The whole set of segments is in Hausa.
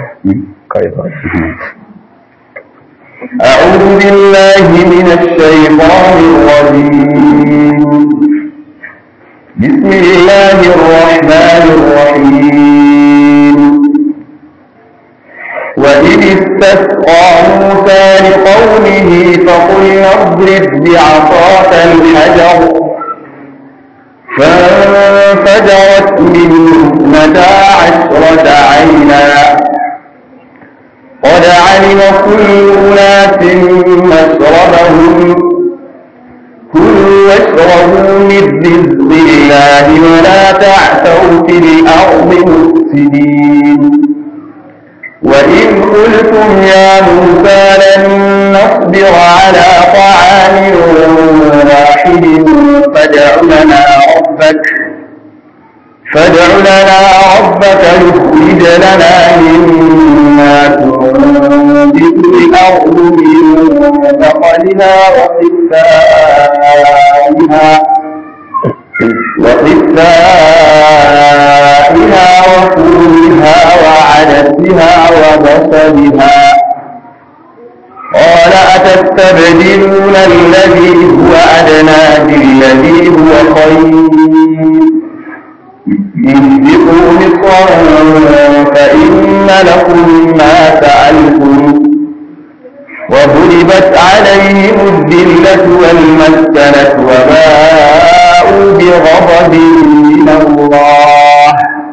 أعوذ بالله من الشيطان الرجيم بسم الله الرحمن الرحيم وإذ استسقى موسى لقومه فقلنا اضرب بعصاك الحجر فانفجرت منه اثنتا عشرة عينا قد علم كل أناس مشربهم كلوا واشربوا من رزق الله ولا تعثوا في الأرض مفسدين وإذ قلتم يا موسى لن نصبر على طعام واحد فادع لنا ربك فادع لنا ربك يخرج لنا مما تنبت الأرض من بقلها وقثائها وقثائها وفولها وعدسها وبصلها قال أتستبدلون الذي هو أدنى بالذي هو خير اهبطوا مصرا فإن لكم ما سألتم وضربت عليهم الذلة والمسكنة وباءوا بغضب من الله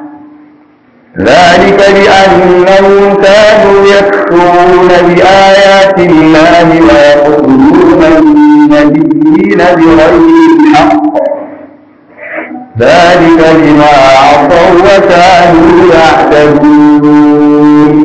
ذلك بأنهم كانوا يكفرون بآيات الله ويقتلون النبيين بغير الحق ذلك بما عصوا وكانوا يعتدون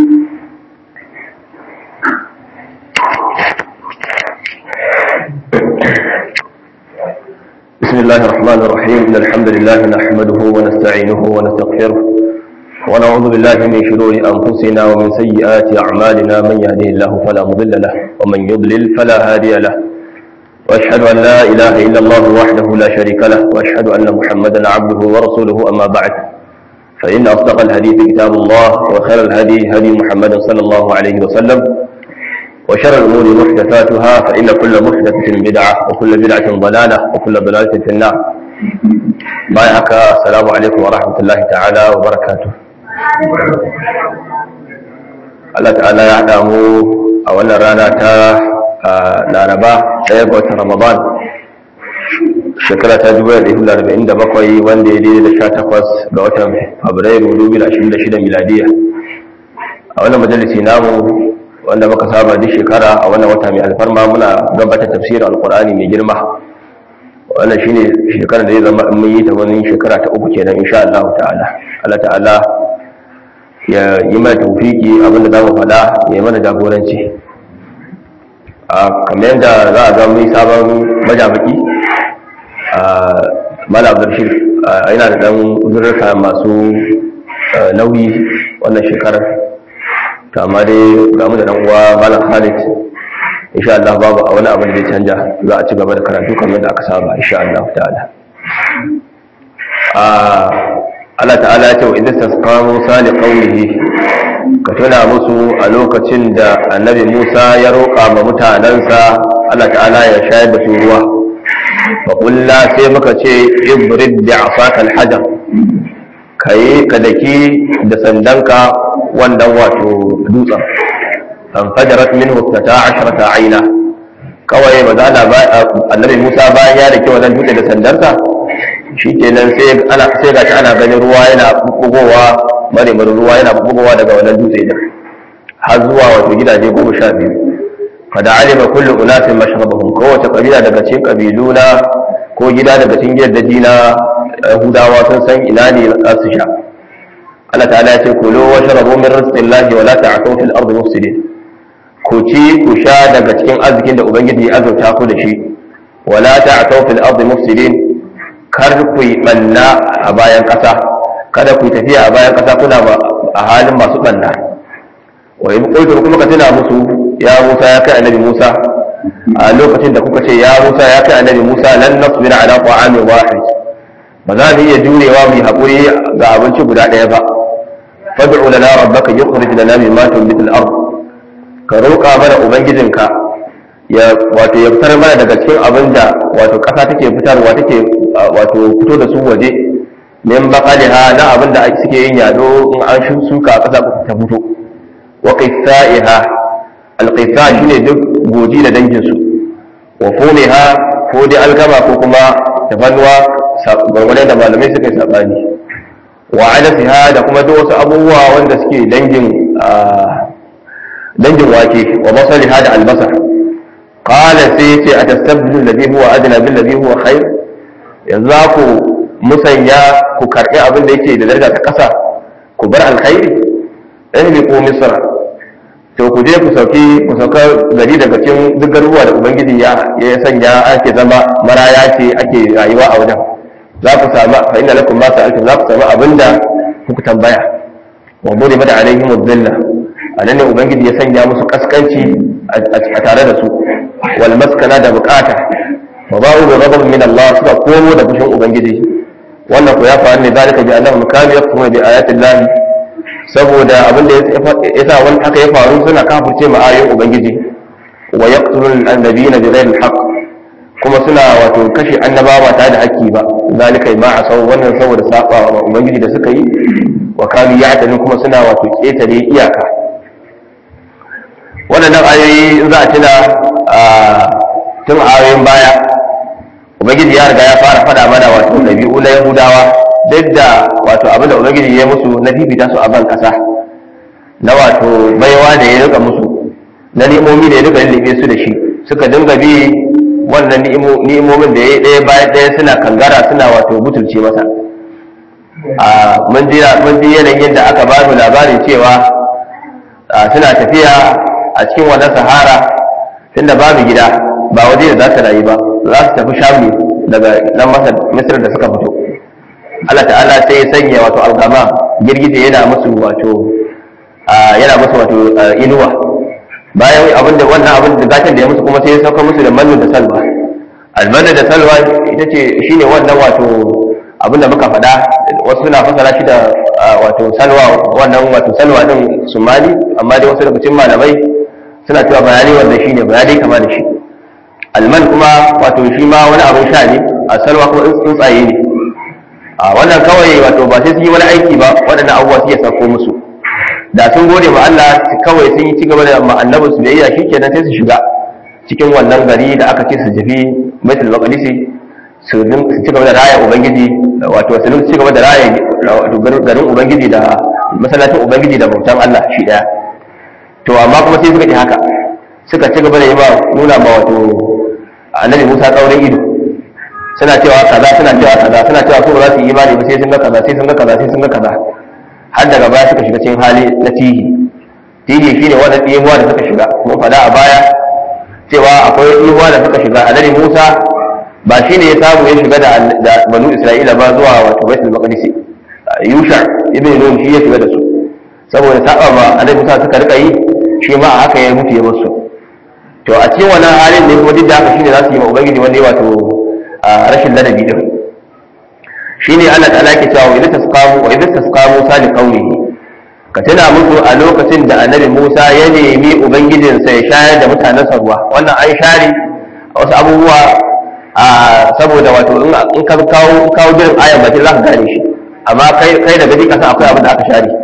بسم الله الرحمن الرحيم إن الحمد لله نحمده ونستعينه ونستغفره ونعوذ بالله من شرور أنفسنا ومن سيئات أعمالنا من يهده الله فلا مضل له ومن يضلل فلا هادي له وأشهد أن لا إله إلا الله وحده لا شريك له وأشهد أن محمدا عبده ورسوله أما بعد فإن أصدق الحديث كتاب الله وخير الهدي هدي محمد صلى الله عليه وسلم وشر الأمور محدثاتها فإن كل محدثة بدعة وكل بدعة ضلالة وكل ضلالة في النار بايعك السلام عليكم ورحمة الله تعالى وبركاته Allah ta'ala ya haɗa mu a wannan rana ta laraba ɗaya ga watan ramadan shekara ta 1947 wanda ya daidai da sha takwas ga watan fabrairu 2026 miladiya a wannan majalisi namu wanda muka saba duk shekara a wannan wata mai alfarma muna gabatar tafsirin alkur'ani mai girma wannan shine shekarar da ya zama in mun yi ta wani shekara ta uku kenan insha Allah ta'ala Allah ta'ala ya yi mana tawfiki abinda za mu faɗa ya yi mana jagoranci a kamar yadda za a ga mun sabon majabaki a mala abdurshid yana da dan uzurrika masu nauyi wannan shekarar amma dai ga mu da dan uwa malam Khalid insha Allah babu a wani abu da zai canja za a ci gaba da karatu kamar da aka saba insha Allah ta'ala ah Allah ta'ala ya ce wa idan tasqa Musa li qaumihi ka tuna musu a lokacin da annabi Musa ya roƙa ma mutanansa Allah ta'ala ya shayar da su ruwa fa kullu sai muka ce ibrid bi asaka al-hajar kai ka daki da sandanka wannan wato dutsen an fajarat minhu ta asharata aina kawai ba za a annabi Musa bayan ya dake wannan dutse da sandarsa shikenan sai ana sai ga ana ganin ruwa yana bugowa mare mare ruwa yana bugowa daga wannan dutse din har zuwa wato gidaje goma sha biyu kada alima kullu unasin mashrabahum kowace kabila daga cikin kabilu na ko gida daga cikin gidaje na Yahudawa sun san ina ne za su sha Allah ta'ala ya ce kulu wa shrabu min rizqillahi wa la ta'thaw fil ardi mufsidin ku ci ku sha daga cikin arzikin da ubangiji ya azurta ku da shi wa la ta'thaw fil ardi mufsidin kar ku yi banna a bayan kasa kada ku tafiya a bayan kasa kuna a halin masu banna wa in qultu kuma ka tuna musu ya Musa ya kai annabi Musa a lokacin da kuka ce ya Musa ya kai annabi Musa lan nasbira ala ta'amin wahid ba za mu iya jurewa mu yi haƙuri ga abinci guda ɗaya ba fad'u lana rabbaka yukhrij lana mimma tunbitu al-ard ka roƙa mana ubangijinka ya wato ya fitar mana daga cikin abin da wato ƙasa take fitarwa take wato fito da su waje min baqaliha na abin da suke yin yado in an shuka a ƙasa ta fito wa qithaiha al-qitha shine duk goji da dangin su wa fumiha ko dai alkama ko kuma tafannuwa gwargwadon da malamai suka yi sabani wa adasiha da kuma duk wasu abubuwa wanda suke dangin dangin wake wa masaliha da albasa qala sai yace atastabdilu alladhi huwa adna bil ladhi huwa khair yanzu ku musanya ku karbi abin da yake da daraja ta kasa ku bar alkhairi ihli ko misra to ku je ku sauki ku sauka gari daga cikin duk garuruwa da ubangiji ya ya sanya ake zama maraya ce ake rayuwa a wajen za ku samu fa inna lakum ma sa'altum za ku samu abinda kuka tambaya wa buri mada alaihim dhilla anan ne ubangiji ya sanya musu kaskanci a tare da su wal maskana da bukata wa ba'u bi ghadab min Allah suka komo da fushin ubangiji wannan ko ya faru ne zalika bi annahum kanu yakfuruna bi ayati Allah saboda abin da ya sa wani haka ya faru suna kafirce ma ayoyin ubangiji wa yaqtulun annabiyina bi ghairi al kuma suna wato kashe annabawa ba tare da haƙƙi ba zalika ma a sau wannan saboda saba wa ubangiji da suka yi wa kanu ya kuma suna wato ƙetare iyaka waɗannan ayoyi in za a tuna tun ayoyin baya ubangiji ya riga ya fara faɗa mana wato ɗabi'u na yahudawa duk da wato abin da ubangiji ya musu na fifita su a ban ƙasa na wato baiwa da ya rika musu na ni'imomi da ya rika lullube su da shi suka dinga bi wannan ni'imomin da ya yi ɗaya bayan ɗaya suna kangara suna wato butulce masa a mun ji yanayin da aka ba mu labarin cewa suna tafiya a cikin wannan sahara tunda babu gida ba waje da za su rayu ba za su tafi sham daga nan misir da suka fito Allah ta'ala sai ya sanya wato algama girgije yana musu wato yana musu wato inuwa bayan abin da wannan abin da gatan da ya musu kuma sai ya sauka musu da mannu da salwa almannu da salwa ita ce shine wannan wato abin da muka faɗa wasu suna fasara shi da wato salwa wannan wato salwa din sumali amma dai wasu daga cikin malamai suna cewa bayani wanda shine bayani kama da shi alman kuma wato shi ma wani abin sha ne a salwa kuma tsuntsaye ne a wannan kawai wato ba sai sun yi wani aiki ba waɗannan abubuwa suke sauko musu da sun gode ma Allah kawai sun yi cigaba da annabi su biyayya shikenan sai su shiga cikin wannan gari da aka ce su tafi Baitul Maqdis su ci gaba da raya ubangiji wato su ci gaba da raya garin ubangiji da masallacin ubangiji da bautan Allah shi daya to amma kuma sai suka ji haka suka ci gaba da yi ba nuna ma wato annabi Musa tsaurin ido suna cewa kaza suna cewa kaza suna cewa su ba za su yi imani ba sai sun ga kaza sai sun ga kaza sai sun ga kaza har daga baya suka shiga cikin hali na tihi tihi shine wannan ɗimuwa da suka shiga mun faɗa a baya cewa akwai ɗimuwa da suka shiga annabi Musa ba shine ya samu ya shiga da banu Isra'ila ba zuwa wato Baitul Maqdis Yusha ibn Nun shi ya shiga da su saboda saba ma annabi Musa suka rika yi shi ma a haka ya mutu ya musu to a cikin wannan halin ne kuma duk da haka shine za su yi ma ubangiji wanda ya wato rashin ladabi din shine Allah ta'ala ke cewa idan tasqamu wa idan tasqamu sali qawlihi ka tuna musu a lokacin da annabi Musa ya nemi ubangijinsa ya shayar da mutanen sa ruwa wannan an share wasu abubuwa a saboda wato in ka kawo kawo jirin ayan ba za ka gane shi amma kai kai da gadi kasa akwai abin da aka share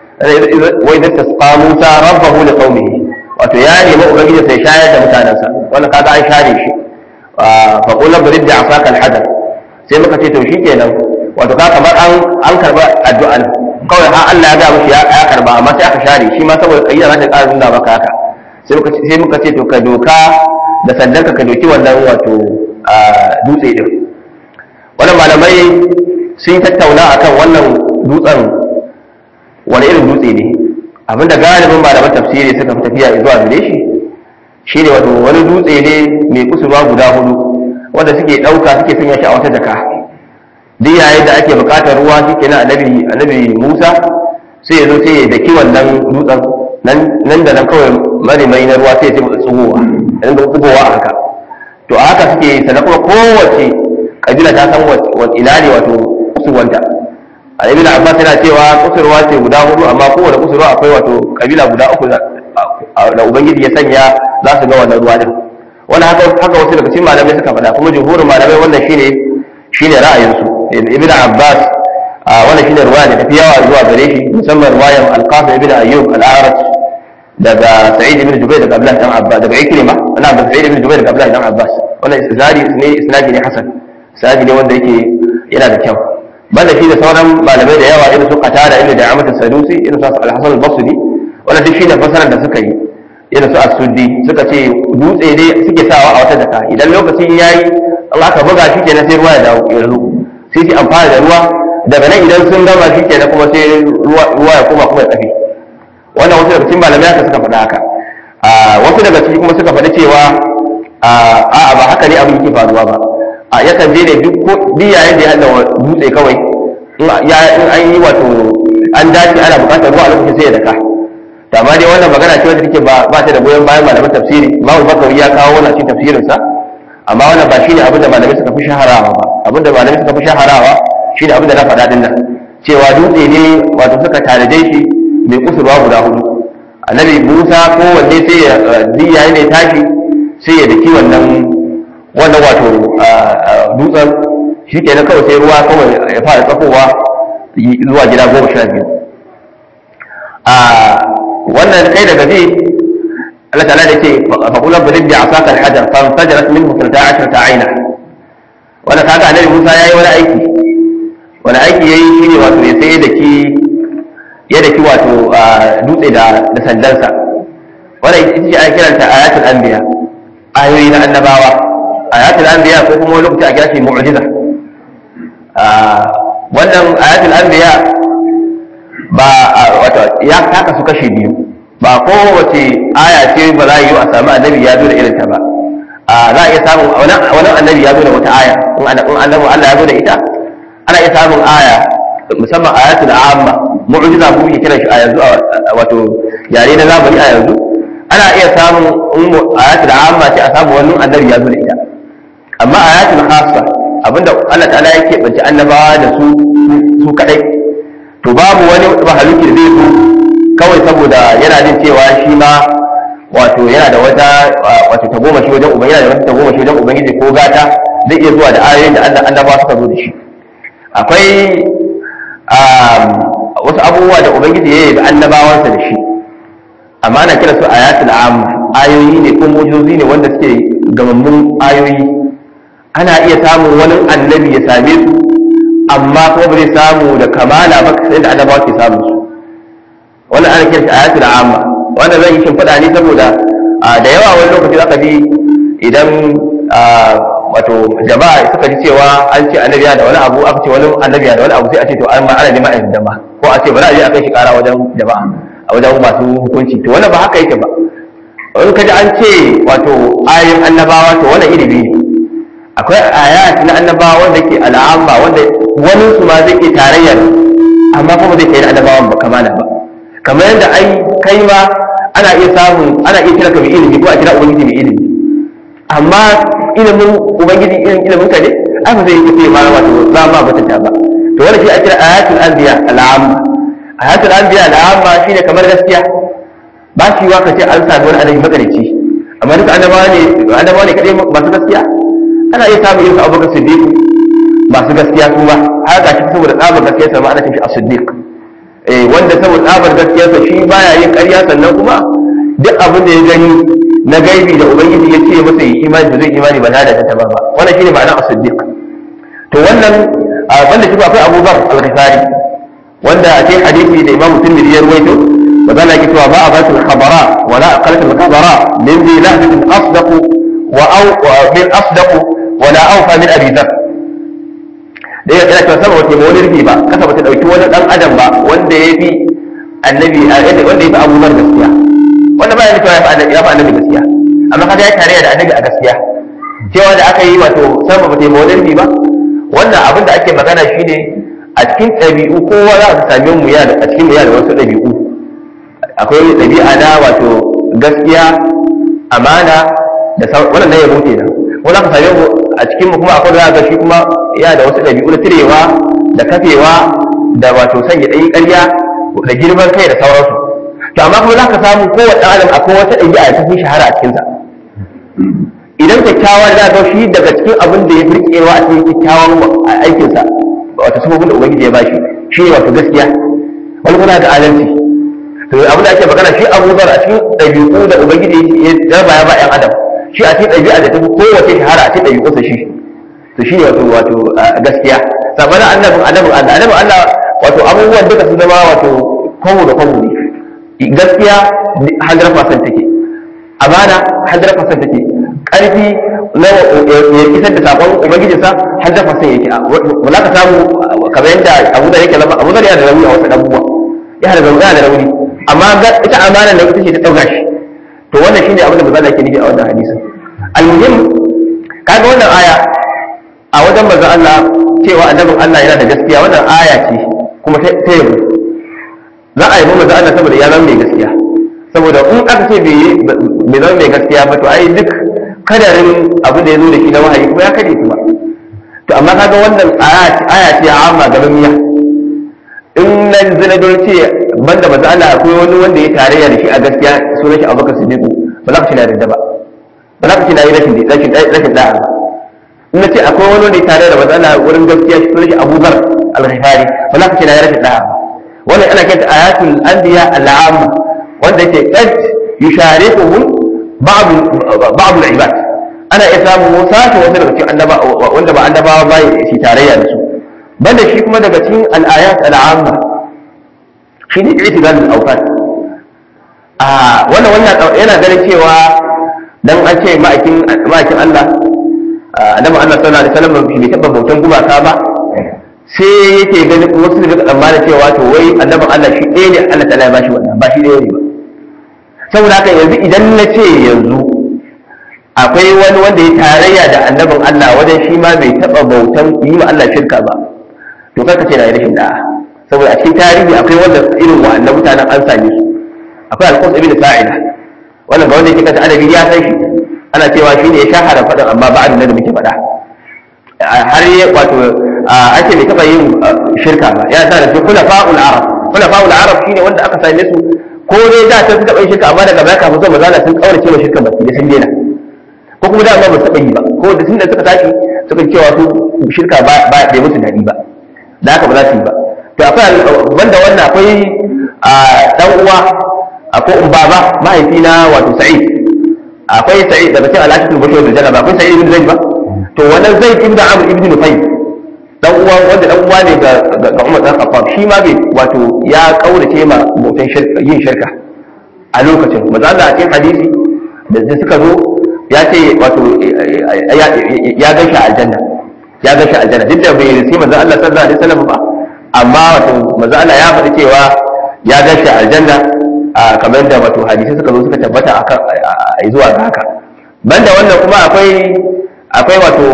wa idan tasqa Musa rabbahu li qaumihi wato ya nemi ubangijinsa ya shayar da mutanensa wannan kaga an share shi fa qul brid bi asaka al-hadar sai muka ce to shikenan wato ka kamar an an karba addu'an kawai har Allah ya ga mushi ya karba amma sai aka share shi ma saboda kayyar za ta ƙara nuna maka haka sai muka sai muka ce to ka doka da sandan ka doki wannan wato dutse din wannan malamai sun tattauna akan wannan dutsen wani irin dutse ne abinda galibin malaman tafsiri suka fi tafiya zuwa gare shi shine wato wani dutse ne mai kusurwa guda hudu wanda suke ɗauka suke sanya shi a wata jaka duk yayin da ake buƙatar ruwa shi kenan annabi annabi Musa sai ya zo sai ya daki wannan dutsen nan da nan kawai marimai na ruwa sai ya ce tsugowa ya dinga tsugowa a haka to a haka suke sannan kuma kowace kabila ta san ina ne wato kusurwanta a ibn abbas yana cewa kusurwa ce guda hudu amma kowane kusurwa akwai wato kabila guda uku da ubangiji ya sanya za su ga wannan ruwa din wannan haka haka wasu daga cikin malamai suka faɗa kuma jumhurin malamai wannan shine shine ra'ayinsu ibn abbas wannan shine ruwaya da tafi yawa zuwa gare shi musamman ruwayan al-qasim ibn ayyub al-a'raj daga sa'id ibn jubair daga abdullah dan abbas daga ikrima ana da sa'id ibn jubair daga abdullah dan abbas wannan isnadi ne isnadi ne hasan isnadi ne wanda yake yana da kyau banda shi da sauran malamai da yawa irin su qatada irin da amat sadusi irin su al-hasan al-basri wannan duk shine fasarar da suka yi irin su as-suddi suka ce dutse ne suke sawa a wata jaka idan lokacin yayi Allah ka buga shi kenan sai ruwa ya dawo ya zo sai su amfana da ruwa daga nan idan sun gama shi kenan kuma sai ruwa ya koma kuma ya tafi wannan wasu daga cikin malamai haka suka faɗa haka wasu daga ciki kuma suka faɗi cewa a'a ba haka ne abin yake faruwa ba a yakan je ne duk yayin da ya hada dutse kawai in an yi wato an dace ana buƙatar ruwa a lokacin sai ya daka to amma dai wannan magana ce wanda take ba ta da goyon bayan malaman tafsiri Imam Bakawi ya kawo wannan cikin tafsirinsa amma wannan ba shine abin da malamai suka fi shaharawa ba abin da malamai suka fi shaharawa shine abin da na faɗa din nan cewa dutse ne wato suka tanaje shi mai kusurwa guda hudu annabi musa ko wanne sai ya diya ne tashi sai ya daki wannan wannan wato dutsen shi ke kawai sai ruwa kawai ya fara tsakowa zuwa gida goma sha biyu a wannan kai daga zai Allah ta'ala da ce fa kula bulid bi asaka al-hajar fa fajarat minhu 12 ayna wannan kaga annabi Musa yayi wani aiki wani aiki yayi shine wato ya sai da ki ya daki wato dutse da da sandansa wannan ita ce ake kiranta ayatul anbiya ayoyi na annabawa ayatul anbiya ko kuma lokaci a kira shi mu'jiza wannan ayatul anbiya ba wato ya taka su kashe biyu ba kowace aya ce ba za a yi a samu annabi ya zo da irinta ba za a iya samun wani annabi ya zo da wata aya in annabi Allah ya zo da ita ana iya samun aya musamman ayatul amma mu'jiza mu ke kiran shi a yanzu wato yare na zamani a yanzu ana iya samun ayatul amma ce a samu wani annabi ya zo da ita amma ayatul khassa abinda Allah ta'ala yake bace annabawa da su su kadai to babu wani mahaluki da zai zo kawai saboda yana jin cewa shi ma wato yana da wata wato tagomashi wajen ubangiji yana da wata tagomashi wajen ubangiji ko gata zai iya zuwa da ayoyin da Allah annabawa suka zo da shi akwai wasu abubuwa da ubangiji ya yi da annabawansa da shi amma ana kira su ayatul amma ayoyi ne ko mujizozi ne wanda suke gamammun ayoyi ana iya samun wani annabi ya same su amma kuma ba zai samu da kamala ba sai da annabawa ke samu su wannan ana kira shi ayatul amma wanda zan yi shimfiɗa ne saboda da yawa wani lokaci zaka ji idan wato jama'a suka ji cewa an ce annabi da wani abu aka ce wani annabi da wani abu sai a ce to an ma ana neman a yadda ko a ce bari a je a kai shi kara wajen jama'a a wajen masu hukunci to wannan ba haka yake ba in ka ji an ce wato ayoyin annabawa to wannan ilimi ne akwai ayat na annabawa wanda ke al'amma wanda wani su ma zai ke tarayyar amma kuma zai kai na annabawan ba kamala ba kamar yadda ai kai ma ana iya samun ana iya kira ka mai ilimi ko a kira ubangiji mai ilimi amma ilimin ubangiji irin ilimin ka ne ai ba zai yi ma wato za ma batanta ba to wannan shi a kira ayatul anbiya al'amma ayatul anbiya al'amma shine kamar gaskiya ba shi wa kace an sami wani annabi makarici amma duka annabawa ne annabawa ne kadai masu gaskiya ana iya samun irin abubakar siddiq masu gaskiya su ba har ga shi saboda tsabar gaskiya sa ma ana tafi as-siddiq eh wanda saboda tsabar gaskiya sa shi baya yin ƙarya sannan kuma duk abin da ya gani na gaibi da ubangiji ya ce masa yi imani da zai imani ba da ta ba ba wannan shine ma'ana as-siddiq to wannan wanda shi akwai Abu Bakar al-Ghifari wanda a cikin hadisi da Imam Tirmidhi ya ruwaito wa zalla yake cewa ba a ba al-khabara wa la aqalat al-khabara min bi lahdatin asdaq wa aw min asdaq wa la awfa min Abi Dharr da ya yana cewa sama wata wani rufi ba kasa bata dauki wani dan adam ba wanda ya fi annabi wanda ya fi Abu Bakar gaskiya wanda ba ya nufin ya fi annabi ya fi annabi gaskiya amma kaga ya tare da annabi a gaskiya cewa da aka yi wato sama bata yi mawalarbi ba wannan abin da ake magana shine a cikin ɗabi'u kowa za ka same mu ya a cikin mu ya da wasu ɗabi'u akwai ɗabi'a na wato gaskiya amana da sauran wannan na yabo kenan wanda ka same mu a cikin mu kuma akwai da ga shi kuma ya da wasu ɗabi'u na tirewa da kafewa da wato sanya ɗayi ƙarya da girman kai da sauransu to amma kuma za ka samu kowace adam akwai wata ɗabi'a ta fi shahara a cikinsa idan kyakkyawa da ga shi daga cikin abin da ya firkewa a cikin kyakkyawan aikinsa wato sabobin da ubangiji ya bashi shi ne wato gaskiya wani kuna da adalci to abin da ake magana shi abu zar a cikin ɗabi'u da ubangiji ya raba ya ba ƴan adam shi a cikin ɗabi'a da ta fi kowace shahara a cikin ɗabi'unsa shi to shi ne wato wato gaskiya sabanin annabin annabin Allah annabin Allah wato abubuwan duka su zama wato kwamo da kwamo ne gaskiya 100% take amana 100% take ƙarfi na ya isar da sakon ubangijinsa 100% yake ba za ka samu kamar yadda abu da yake abu da yana da rauni a wasu abubuwa yana da rauni da rauni amma ita amana da ita ce ta ɗauka shi to wannan shine abin da ba za da ke nufi a wannan hadisin almuhim kaga wannan aya a wajen manzon Allah cewa annabin Allah yana da gaskiya wannan aya ce kuma ta yabo za a yi manzon Allah saboda ya zama mai gaskiya saboda in aka ce bai zama mai gaskiya ba to ai duk kadarin abin da ya zo da shi na wahayi kuma ya kare kuma to amma kaga wannan aya ce amma gaban miya in na zina don ce banda manzon Allah akwai wani wanda ya tarayya da shi a gaskiya sunan shi Abubakar Siddiq ba za ka ce na da ba ba za ka ce na yi rashin rashin rashin da'a ba na ce akwai wani ne tare da matsala wurin gaskiya shi sunan shi abubar al-ghifari ba za ka ce na yarda da wannan ana kanta ayatul anbiya al-amma wanda yake qad yushariquhum ba'd ba'd al-ibad ana iya samun sashi wasu daga cikin annaba wanda ba annabawa ba shi tarayya da su banda shi kuma daga cikin al-ayat al-amma shi ne i'tidal al-awqat a wannan wannan yana ganin cewa dan an ce ma'aikin ma'aikin Allah annabi Allah sallallahu alaihi wasallam bai taba bautan gumaka ba sai yake ganin wasu daga tsammanin cewa to wai annabin Allah shi ɗaya ne Allah ta'ala ya bashi wannan ba shi ɗaya ne ba saboda haka yanzu idan na ce yanzu akwai wani wanda ya tarayya da annabin Allah wajen shi ma bai taba bautan yi ma Allah shirka ba to kai ka ce na yi rashin da'a saboda a cikin tarihi akwai wanda irin wa'annan mutanen an same su akwai alƙus ibn sa'ida wannan ga wanda yake kanta adabi ya san shi ana cewa shi ne ya shahara faɗin amma ba da muke faɗa har yi wato ake bai taɓa yin shirka ba ya sa da su kula fa'ul arab kula fa'ul arab shine wanda aka same su ko dai da ta taɓa yin shirka amma daga baya kafin zuwa mazala sun kaurace ma shirka baki da sun daina ko kuma da ba su taɓa yi ba ko da tun da suka tashi suka cewa su shirka ba bai musu daɗi ba da haka ba za su yi ba to akwai banda wannan akwai dan uwa akwai baba mahaifina wato sa'id akwai sa'id daga cikin alaƙatul bashir da janaba akwai sa'id ibn zaid ba to wannan zaid ibn amr ibn nufay dan uwa wanda dan uwa ne ga ga Umar dan Khattab shi ma bai wato ya kaurace ma bautan shirka yin shirka a lokacin manzo Allah a cikin hadisi da suka zo ya ce wato ya ga shi aljanna ya ga shi aljanna duk da bai risi manzo Allah sallallahu alaihi wasallam ba amma wato manzo Allah ya faɗi cewa ya ga shi aljanna kamar da wato hadisi suka zo suka tabbata akan zuwa ga haka banda wannan kuma akwai akwai wato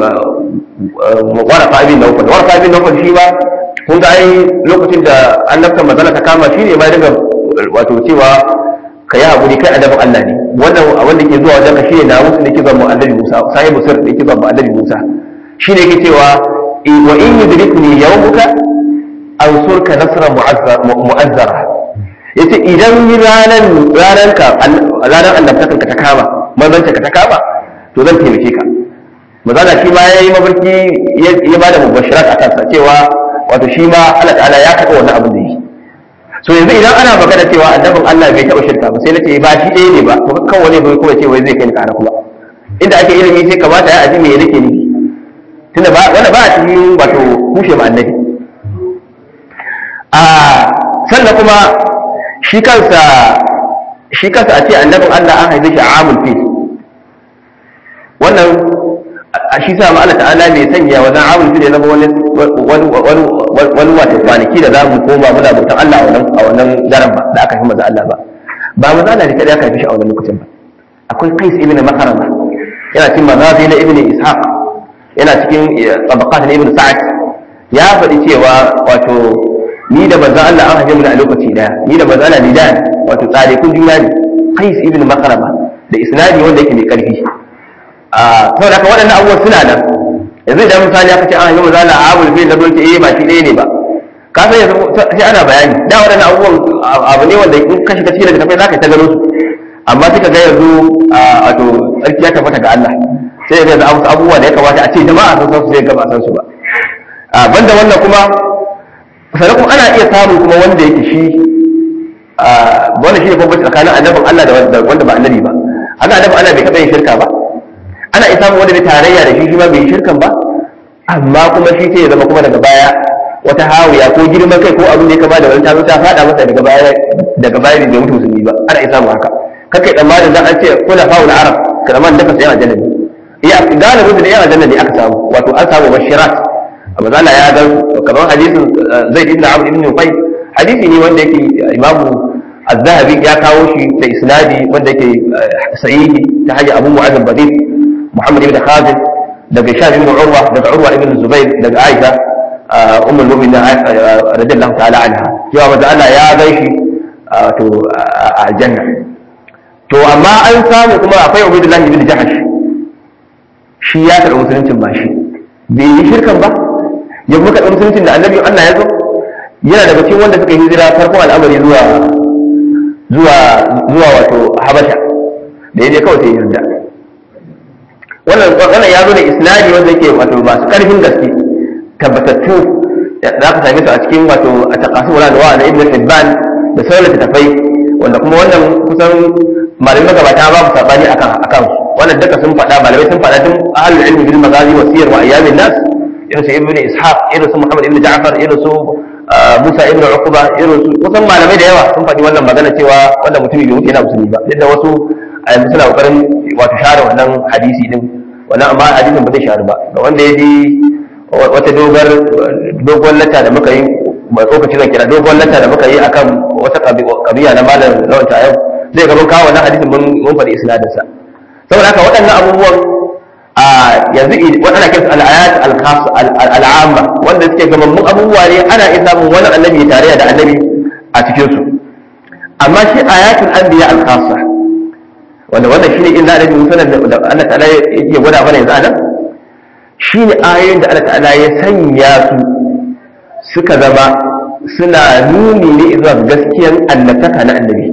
warafa abin da ukun warafa abin da ukun shi ba kun ga ai lokacin da annabta mazala ta kama shi ne ma daga wato cewa ka yi haƙuri kai adabin Allah ne wannan wanda ke zuwa wajen ka shi ne na musu da ke zuwa annabi Musa sahibu sir da ke zuwa annabi Musa shi ne yake cewa wa in yudrikni yawmuka ansurka nasra mu'azzara yace idan ranan ranan ka ranan annabtakan ka ta kama manzanta ka ta kama to zan taimake ka mazala shi ma yayi mafarki ya bada mubashirat akan sa cewa wato shi ma Allah ta'ala ya taɓa wannan abin da yi so yanzu idan ana magana cewa annabin Allah bai taɓa shirka ba sai na ce ba shi ɗaya ne ba to kan wani bai kuma ce wai zai kai ni ƙara kuma inda ake ilimi sai kamata ya aji me nake nufi tunda ba wanda ba a cikin wato kushe ma annabi a sannan kuma shi kansa shi kansa a ce annabin Allah an haife shi a amul fil wannan a shi sa Allah ta'ala bai sanya wannan amul fil ya zama wani wani wani wani wata kwanaki da za mu koma muna bautan Allah a wannan a wannan daren ba da aka fi maza Allah ba ba maza Allah ne kada aka haife shi a wannan lokacin ba akwai Qais ibn Makarama yana cikin mazazi na ibn Ishaq yana cikin tabaqat na ibn Sa'ad ya faɗi cewa wato ni da manzon Allah an haife mu a lokaci daya ni da manzon Allah lidan wato tsare kun juna ne Qais ibn Makarama da isnadi wanda yake mai karfi a saboda haka waɗannan abubuwan suna nan yanzu idan misali aka ce an haife manzon Allah a Abul Fil da dole eh ba shi ɗaya ne ba ka san yanzu sai ana bayani da waɗannan abubuwan abu ne wanda in ka shiga cikin littattafai za ka ta gano su amma sai ka ga yanzu wato tsarki ya tabbata ga Allah sai yanzu an wasu abubuwa da ya kamata a ce jama'a sun san su sai ga ba san su ba banda wannan kuma sannan kuma ana iya samun kuma wanda yake shi wannan shi ne bambanci tsakanin annabin Allah da wanda ba annabi ba haka annabin Allah bai taɓa yin shirka ba ana iya samun wanda bai tarayya da shi shi ma bai yi shirkan ba amma kuma shi sai ya zama kuma daga baya wata hawiya ko girman kai ko abin da ya kama da wani tazo ta fada masa daga baya daga baya bai mutu musulmi ba ana iya samun haka kakai tsammanin dan an ce kula faul arab kalaman dafa sai a jannabi iya galibin da yana jannabi aka samu wato an samu bashirat amma zalla ya ga kamar hadisin zaid ibn amr ibn nufay hadisi ne wanda yake imamu az-zahabi ya kawo shi da isnadi wanda yake sahihi ta hanyar abu mu'adh al-badid muhammad ibn khalid daga shah ibn urwa daga urwa ibn zubair daga aisha ummul mu'minin radiyallahu ta'ala anha cewa manzo Allah ya gaishe to a aljanna to amma an samu kuma akwai ubaydullah ibn jahash shi ya karɓi musuluncin ba shi bai yi shirkan ba ya kuma karɓi musuluncin da annabi Allah ya zo yana daga cikin wanda suka hijira farkon al'amari zuwa zuwa zuwa wato habasha da ya je kawai sai yarda wannan wannan ya zo da isnadi wanda yake wato masu karfin gaske tabbatattu za ka same su a cikin wato a taqasim wala da wa'ala ibn hibban da sauran littattafai wanda kuma wannan kusan malamai magabata ba mu sabani akan akan su wannan duka sun faɗa malamai sun faɗa tun ahlul ilmi bil magazi wa siyar wa ayyamin nas irin su ibn ishaq irin su muhammad ibn ja'far irin su musa ibn uqba irin su kusan malamai da yawa sun faɗi wannan magana cewa wannan mutumi bai wuce yana musulmi ba duk da wasu a yanzu suna kokarin wato share wannan hadisi din wannan amma hadisin ba zai share ba ga wanda ya ji wata dogar dogon lata da muka yi ba tsokaci zan kira dogon lata da muka yi akan wata kabiya na malam lawan yau zai gaban kawo wannan hadisin mun faɗi isnadin sa saboda haka waɗannan abubuwan a yanzu waɗanda kinsu al'ayat al'amma wanda suke gamammun abubuwa ne ana iya samun wani annabi tare da annabi a cikin su amma shi ayatul anbiya al-khassa wanda wannan shine in za a rubuta sunan da Allah ta'ala yake gwada mana yanzu anan shine ayoyin da Allah ta'ala ya sanya su suka zama suna nuni ne zuwa gaskiyar annabtaka na annabi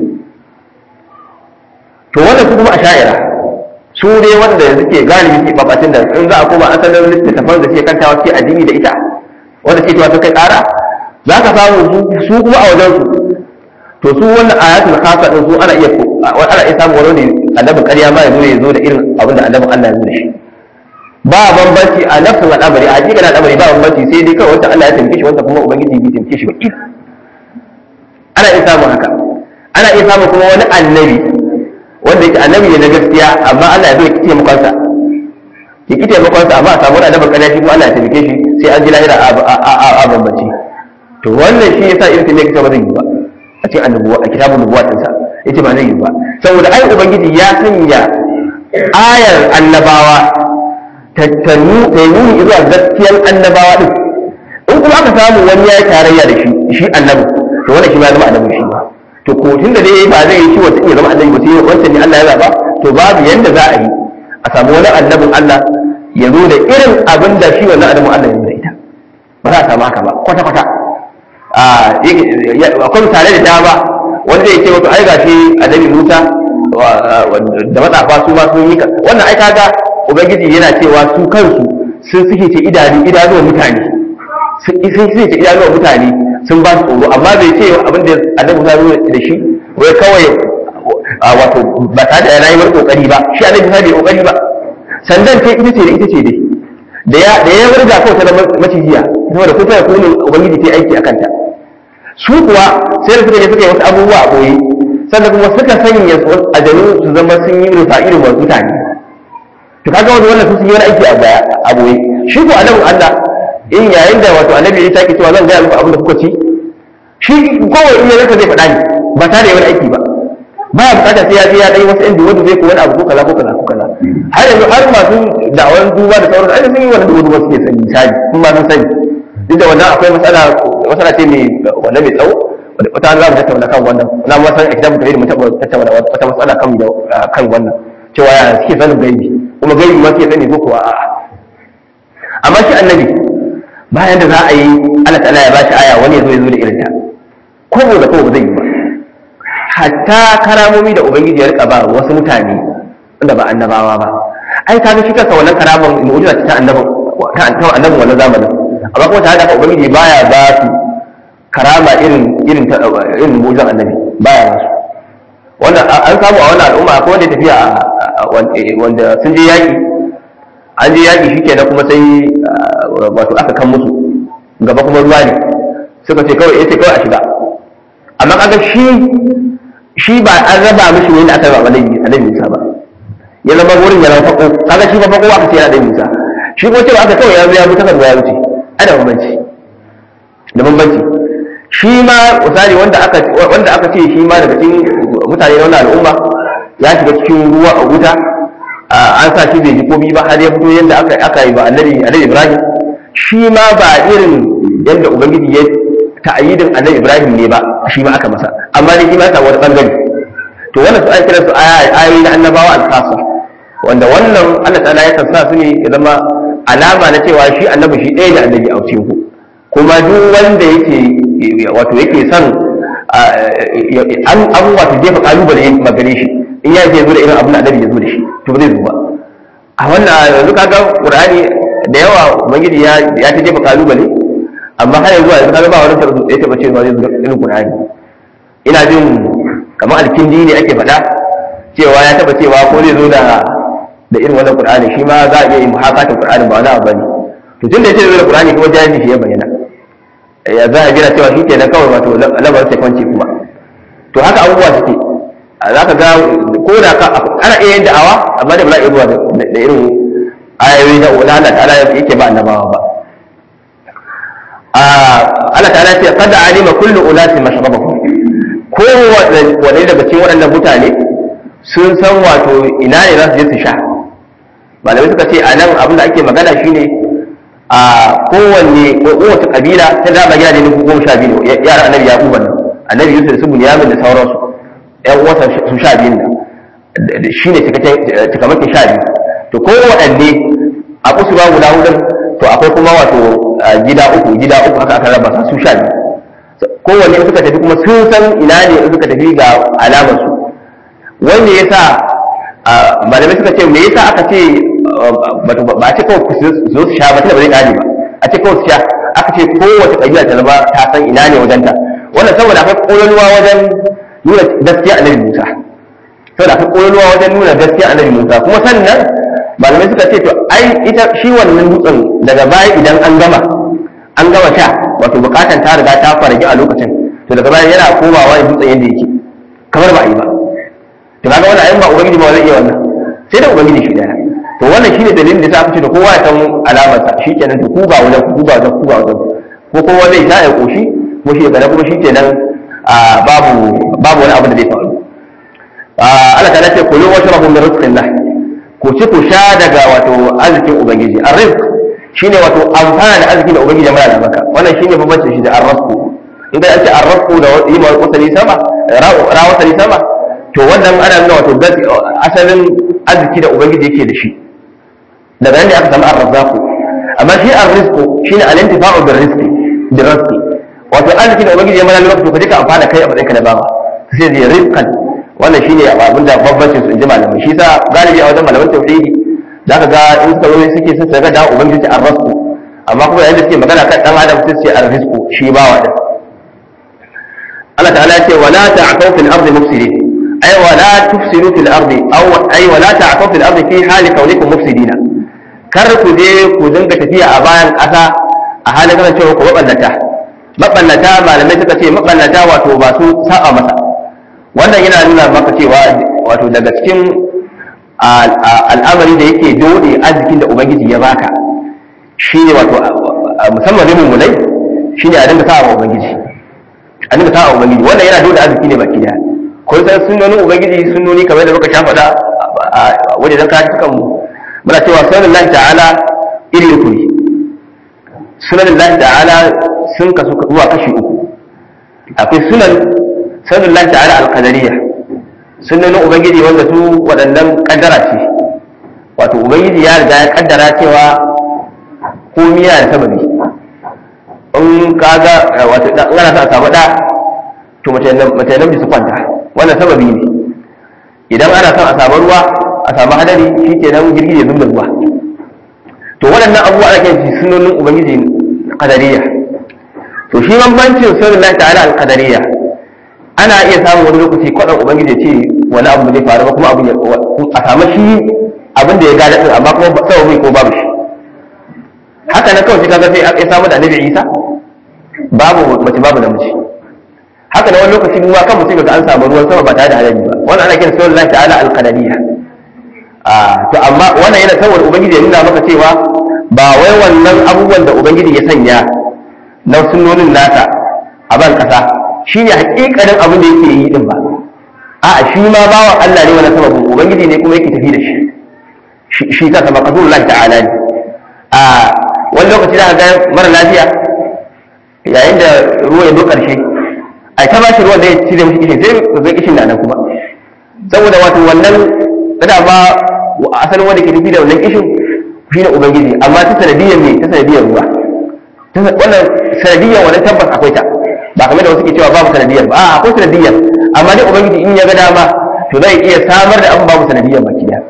to wannan su kuma a sha'ira su ne wanda suke galibi ke babatun da in za a koma asalin littattafan da suke kantawa suke addini da ita wanda suke cewa kai ƙara za ka samu su kuma a wajen su to su wannan ayatul khasa din su ana iya ana iya samu wani ne annabin ƙarya ma ya zo ya zo da irin abin da annabin Allah ya zo da shi ba bambanci a nafsin al'amari a jikin al'amari ba bambanci sai dai kawai wanda Allah ya taimake shi wanda kuma ubangiji bai taimake shi ba ana iya samun haka ana iya samun kuma wani annabi wanda yake annabi ne na gaskiya amma Allah ya zo ya ki taimakonsa ya ki taimakonsa amma a samu wani annabin ƙarya shi kuma Allah ya taimake shi sai an ji lahira a bambanci to wannan shi yasa irin taimake ba zai yi ba a cikin annabuwa a kitabun nubuwa ɗinsa yace ba zai yi ba saboda ai ubangiji ya sanya ayar annabawa tattanu da nuni zuwa gaskiyar annabawa din in kuma aka samu wani ya yi tarayya da shi shi annabi to wannan shi ma zama annabi shi ba to ko tunda dai ba zai yi shi wata ya zama annabi ba sai wancan ne Allah ya zaba to babu yanda za a yi a samu wani annabin Allah ya zo da irin abin da shi wannan annabin Allah ya zo da ita ba za a samu haka ba kwata kwata akwai misalai da dama wanda ya ce wato ai gashi annabi Musa da matsafa su ma sun yi ka wannan ai kaga ubangiji yana cewa su kansu sun suke ce idanu idanuwan mutane sun suke ce idanuwan mutane sun ba su tsoro amma bai ce abin da annabi Musa zo da shi wai kawai wato ba tare da yana yi wani kokari ba shi annabi Musa bai kokari ba sandan ce ita ce da ita ce dai da ya da ya wurga kawai ta macijiya saboda kusa da kunin ubangiji ta aiki akan ta su kuwa sai da suka je suka yi wasu abubuwa a koyi sannan kuma suka sanya a janu su zama sun yi rufa irin wasu mutane to kaga wani wannan sun yi wani aiki a baya a boye shi ko annabin Allah in yayin da wato annabi ya take cewa zan gaya muku abin da kuka ci shi kowai in ya zaka zai faɗa ni ba tare da wani aiki ba ba ya bukata sai ya je ya dai wasu inda wanda zai ko wani abu ko kaza ko kaza ko kaza har yanzu har masu da'awar duba da sauran ai sun yi wani duba suke sani misali kun ma sun sani duk da wannan akwai matsala matsala ce mai wanda mai tsawo wata za mu tattauna kan wannan na ma san idan mutane mu tattauna wata matsala kan kan wannan cewa ya suke sanin gaibi kuma gaibi ma suke sani ko kuwa a'a amma shi annabi bayan da za a yi Allah ta'ala ya bashi aya wani ya zo ya zo da irin ta ko da ko ba zai yi ba hatta karamomi da ubangiji ya rika ba wasu mutane wanda ba annabawa ba ai kaga shi kansa wannan karaman mu'jiza ta annabin ta annabin wannan zamanin amma kuma tare da haka ubangiji baya ba su karama irin irin ta irin mu'jizan annabi baya ba su wanda an samu a wannan al'umma akwai wanda tafiya wanda sun je yaki an je yaki shikenan kuma sai wato aka kan musu gaba kuma ruwa ne suka ce kawai yace kawai a shiga amma kaga shi shi ba an raba mishi wani aka raba annabi annabi Musa ba ya zama wurin ya zama fako kaga shi ba fako aka ce yana da Musa shi ko cewa aka kawai ya zo ya mutu kan ya wuce ai da bambanci da bambanci shi ma misali wanda aka wanda aka ce shi ma daga cikin mutane na wannan al'umma ya shiga cikin ruwa a wuta an sa shi bai ji komi ba har ya fito yadda aka aka yi ba annabi annabi Ibrahim shi ma ba irin yadda ubangiji ya ta'ayyidin annabi Ibrahim ne ba shi ma aka masa amma ne shi ma ta wani bangare to wannan su ake kiransu ayoyi na annabawa al-khassa wanda wannan Allah ta'ala ya sa su ne ya zama alama na cewa shi annabi shi ɗaya da annabi a cikin ku kuma duk wanda yake wato yake son an abu wato jefa kalubale magare shi in ya ce zo da irin abin da annabi ya zo da shi to ba zai zo ba a wannan yanzu kaga qur'ani da yawa ubangiji ya ya ta jefa kalubale amma har yanzu yanzu kaga ba wani tarzu ya taba cewa zai zo da irin qur'ani ina jin kamar alkindi ne ake faɗa cewa ya taba cewa ko zai zo da da irin wannan qur'ani shi ma za a iya yi muhakatin qur'ani ba wani abu bane to tunda yace zai da qur'ani kuma jahili shi ya bayyana ya za a jira cewa shi kenan kawai wato lamarin sai kwanci kuma to haka abubuwa suke za ka ga ko da ka ana iya yin da'awa amma da ba za a iya zuwa da irin ayoyi na Allah ta'ala yake ba annabawa ba Allah ta'ala ce kada alima kullu ulati mashrabahum ko wani daga cikin waɗannan mutane sun san wato ina ne za su je su sha malamai suka ce a nan abin da ake magana shine a kowanne kowace kabila ta zaba gida ne goma sha biyu yara annabi ya nan annabi yusuf su bunyamin da sauransu yan uwansa su sha biyun nan shine cikamakin sha biyu to kowanne a kusurwa guda hudun to akwai kuma wato gida uku gida uku haka aka raba su sha biyu kowanne suka tafi kuma sun san ina ne suka tafi ga alamar su wanda ya sa malamai suka ce me yasa aka ce ba a ce kawai ku zo su sha ba tunda ba zai kare ba a ce kawai su sha aka ce kowace kabila ta zama ta san ina ne wajenta wannan saboda akwai kololuwa wajen nuna gaskiya annabi Musa saboda akwai kololuwa wajen nuna gaskiya annabi Musa kuma sannan malamai suka ce to ai ita shi wannan dutsen daga baya idan an gama an gama sha wato bukatan ta riga ta faragi a lokacin to daga baya yana komawa da dutsen yadda yake kamar ba a yi ba to kaga wannan ayin ba ubangiji ba zai iya wannan sai da ubangiji shi daya to wannan shine dalilin da aka ce da kowa ya san alamar sa shikenan to ku ba wajen ku ba wajen ku ba wajen ko kowa zai sha ya koshi ko shi ya kuma shikenan babu babu wani abu da zai faru Allah ta ce kulu washrabu min rizqillah ku ci ku sha daga wato arzikin ubangiji arrizq shine wato amfana da arzikin da ubangiji ya mara maka wannan shine bambancin shi da arrazku in ga ce arrazku da yi ma wasali sama ra wasali sama to wannan ana nuna wato asalin arziki da ubangiji yake da shi daga nan ne aka samu arrazzaku amma shi arrizqu shine al-intifa'u bil rizqi bil rizqi wato arziki da ubangiji ya mara maka to kaje ka amfana kai a matsayin ka na bawa sai zai rizqan wannan shine abin da bambancin su in ji malamai shi sa galibi a wajen malaman tauhidi za ka ga in suka zo suke sun saga da ubangiji ce arrasku amma kuma yayin da suke magana kan dan adam sai ce arrisku shi bawa da Allah ta'ala ce wala ta'tau fil ardi mufsidin ay wala tufsidu fil ardi aw ay wala ta'tau fil ardi fi hali kaunikum mufsidina kar ku je ku dinga tafiya a bayan ƙasa a halin kana cewa ku maballata maballata malamai suka ce maballata wato ba su saba masa wannan yana nuna maka cewa wato daga cikin al'amari da yake dole arzikin da ubangiji ya baka shi ne wato musamman ne mummunai shi ne a dinga sa'a ubangiji a dinga sa'a ubangiji wannan yana dole arziki ne baki daya ko san sunnonin ubangiji sunnoni kamar da muka sha faɗa a wajen dan kashi kan mu muna cewa sunan Allah ta'ala iri uku ne sunan Allah ta'ala sun kasu zuwa kashi uku akwai sunan sunan Allah ta'ala al-qadariyya sunnonin ubangiji wanda su waɗannan kaddara ce wato ubangiji ya riga ya kaddara cewa komi yana da sababi in kaga wato in ana sa a samu da to mace namiji su kwanta wannan sababi ne idan ana son a samu ruwa a samu hadari shi ke nan girgije ya zubda ruwa to waɗannan abubuwa ana kiran sunonin ubangiji kadariya to shi bambancin sunan Allah ta'ala al-qadariyya ana iya samun wani lokaci kwaɗan ubangiji ya ce wani abu zai faru ba kuma abin a samu shi abin da ya gada din amma kuma sababi ko babu shi haka na kawai kaga sai ya samu da annabi Isa babu mace babu namiji haka na wani lokaci ruwa kan mutum ga an samu ruwan sama ba tare da hadari ba wannan ana kiran sunan Allah ta'ala al-qadariyya to amma wannan yana saboda ubangiji ya nuna maka cewa ba wai wannan abubuwan da ubangiji ya sanya na sunnonin nasa a ban kasa shi ne hakikanin abin da yake yi din ba a shi ma bawan Allah ne wani sababin ubangiji ne kuma yake tafi da shi shi ta sama kasu Allah ta'ala ne a wani lokaci za ga mara lafiya yayin da ruwa ya zo karshe a ta ba shi ruwan da ya cire mishi kishin sai zai kishin na nan kuma saboda wato wannan da ba asalin wanda ke nufi da wannan kishin shi ne ubangiji amma ta sanadiyyar ne ta sanadiyyar ruwa wannan sanadiyyar wannan tabbas akwai ta ba kamar da wasu ke cewa babu sanadiyyar ba a akwai sanadiyyar amma dai ubangiji in ya ga dama to zai iya samar da abin babu sanadiyyar baki daya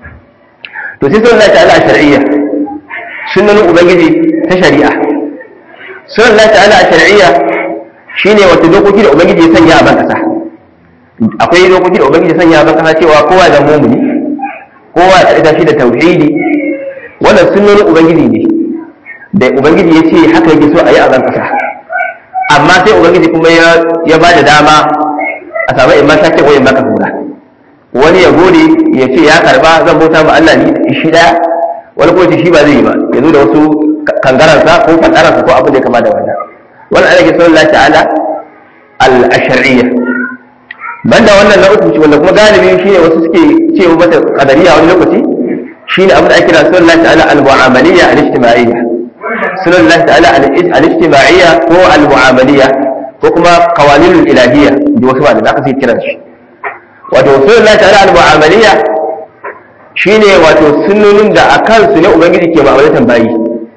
to sai sunan ta'ala a shar'iyya sunan ubangiji ta shari'a sunan ta'ala a shar'iyya shine wata dokoki da ubangiji ya sanya a ban kasa akwai dokoki da ubangiji ya sanya a ban kasa cewa kowa da mumuni kowa ya tsarita shi da tauhidi wannan sunan ubangiji ne da ubangiji ya ce haka yake so a yi a ban kasa amma sai ubangiji kuma ya ba da dama a samu in ma shakkin wayin maka hura wani ya gode ya ce ya karba zan bauta ma Allah ni shi daya wani ko shi ba zai yi ba ya zo da wasu kangaransa ko fandaransa ko abin da ya kama da wannan wannan ana ke son Allah ta'ala al-shar'iyya banda wannan na uku wanda kuma galibi shine wasu suke cewa mata qadariya wani lokaci shine abin da ake kira sunan Allah ta'ala al-mu'amaliyya al-ijtima'iyya sunan Allah ta'ala al-ijtima'iyya ko al-mu'amaliyya ko kuma qawaninul ilahiyya da wasu malamai aka sai kiran shi wato sunan Allah ta'ala al-mu'amaliyya shine wato sunnonin da akan su ne ubangiji ke ma'amalatan bayi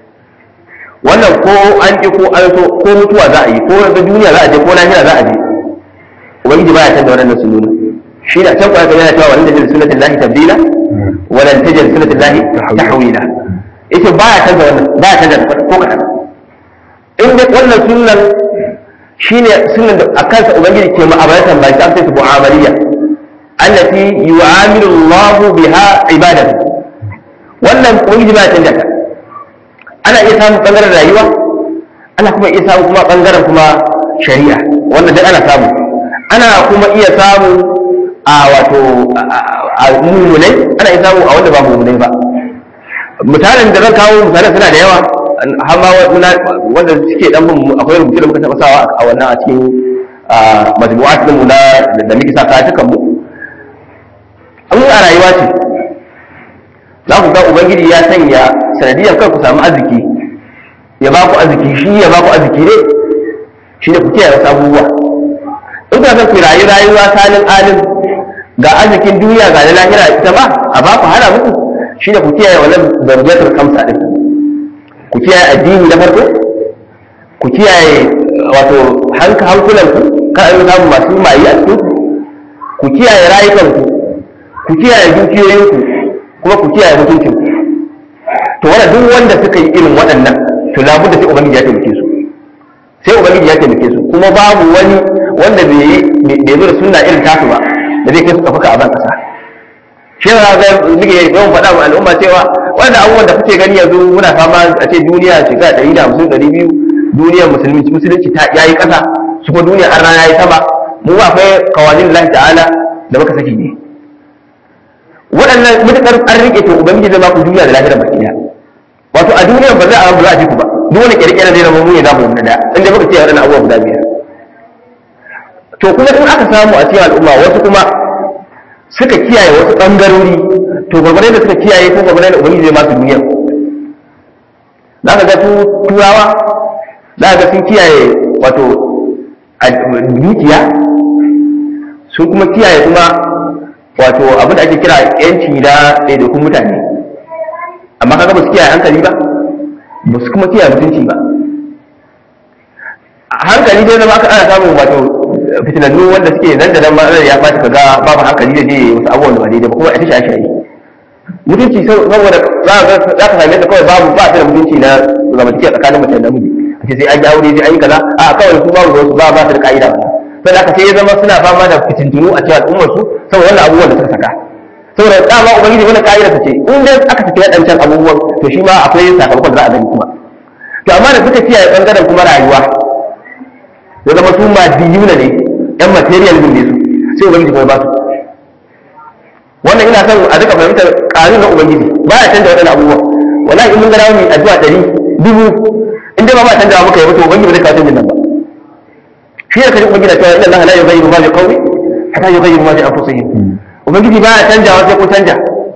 wannan ko an ki ko an so ko mutuwa za a yi ko ga duniya za a je ko lahira za a je ubangiji baya canza wannan sunnonin shi da can kwaya yana cewa wannan da sunnatin lahi tabdila wala tajid sunnatin lahi tahwila ita baya canza wannan baya canza ko kadan in dai wannan sunnan shine sunnan da akan sa ubangiji ke ma'amalatan ba sai ta mu'amaliya allati yu'amilu Allah biha ibadahu wannan ubangiji baya canza ta ana iya samun bangaren rayuwa ana kuma iya samu kuma bangaren kuma shari'a wannan duk ana samu ana kuma iya samu a wato a mummunai ana iya samu a wanda ba mummunai ba misalin da zan kawo misalin suna da yawa har ma wanda suke dan bin akwai rubutu da muka taɓa sawa a wannan a cikin majmu'at mu na da muke sa katukan mu an a rayuwa ce za ku ga ubangiji ya sanya sanadiyar kai ku samu arziki ya ba ku arziki shi ya ba ku arziki ne shi ne ku kiyaye wasu abubuwa in ka san ku rayu rayuwa salin alim ga arzikin duniya ga na lahira ita ba a ba ku hana muku shi ne ku kiyaye wannan darjatul kamsa din ku kiyaye addini na farko ku kiyaye wato hanka hankulan ku ka an samu masu mayi a cikin ku kiyaye rayukan ku ku kiyaye dukiyoyin ku kuma ku kiyaye mutuncin ku to wannan duk wanda suka yi irin waɗannan to labudda sai ubangiji ya taimake su sai ubangiji ya taimake su kuma babu wani wanda bai yi bai zo da sunna irin tasu ba da zai kai su kafuka a ban kasa shi ne ga nake yawan faɗa wa al'umma cewa wanda abubuwan da kuke gani yanzu muna fama a ce duniya shiga ɗari da hamsin ɗari biyu duniyar musulmi musulunci ta yayi ƙasa su ko duniya an rana yayi sama mu akwai kawanin lahi ta'ala da muka saki ne waɗannan mutukar an rike to ubangiji zai ba ku duniya da lahira baki ɗaya wato a duniyar ba za a ba za a ji ku ba duk wani kirkira zai zama mu ya zama wani da inda muka ce waɗannan abubuwa guda biyar to kuma in aka samu a cikin al'umma wasu kuma suka kiyaye wasu ɓangarori to gwagwarai da suka kiyaye ko gwagwarai da ubangiji zai masu duniya za ka ga su turawa za ka ga sun kiyaye wato dukiya sun kuma kiyaye kuma wato abin da ake kira yanci na ɗaiɗaikun mutane amma kaga ba su kiyaye hankali ba ba su kuma kiyaye mutunci ba hankali sai zama aka ana samun wato fitinannu wanda suke nan da nan ma ya ɓaci kaga babu hankali da zai wasu abubuwan da ba daidai ba kuma a tashi a shayi mutunci saboda za ka same ta kawai babu ba ta da mutunci na zamantakewa tsakanin mace da namiji a ce sai an yi aure sai an yi kaza a kawai su babu wasu ba ba su da ka'ida ba sai da aka sai ya zama suna fama da fitintunu a cikin al'ummar su saboda wannan abubuwan da suka saka saboda dama ubangiji wannan ka'ida ta ce in dai aka saki waɗancan abubuwan to shi ma akwai sakamakon da za a gani kuma to amma da suka kiyaye bangaren kuma rayuwa ya zama su madiyuna ne yan materialism ne su sai ubangiji kuma ba su wannan ina son a duka fahimtar ƙarin na ubangiji ba ya canja waɗannan abubuwan wallahi in mun ga mu addu'a ɗari dubu in dai ba ba canja muka yi ba to ubangiji ba zai kawo canjin nan ba shi ne kaji ubangiji na cewa inna allaha la yughayyiru ma bi qawmin hatta yughayyiru ma bi anfusihim ubangiji ba ya canjawa sai ko canja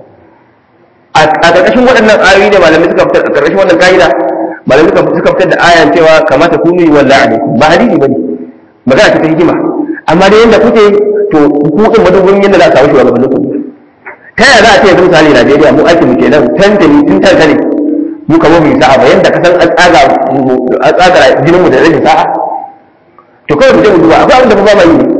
a ƙarƙashin waɗannan ayoyi ne malamai suka fitar a ƙarƙashin wannan ka'ida malamai suka suka fitar da ayan cewa kamata ku yi wallahi alaikum ba hadisi bane magana ta hikima amma dai yanda kuke to ku din madubin yanda za a samu shugabannin ku ta yaya za a ce yanzu misali Najeriya mu ake mu kenan tantani tun tantane mu kamar mu yi sa'a ba yanda ka san an tsaga an tsaga jinin mu da rashin sa'a to kawai mu je mu duba akwai abin da ba ma yi ne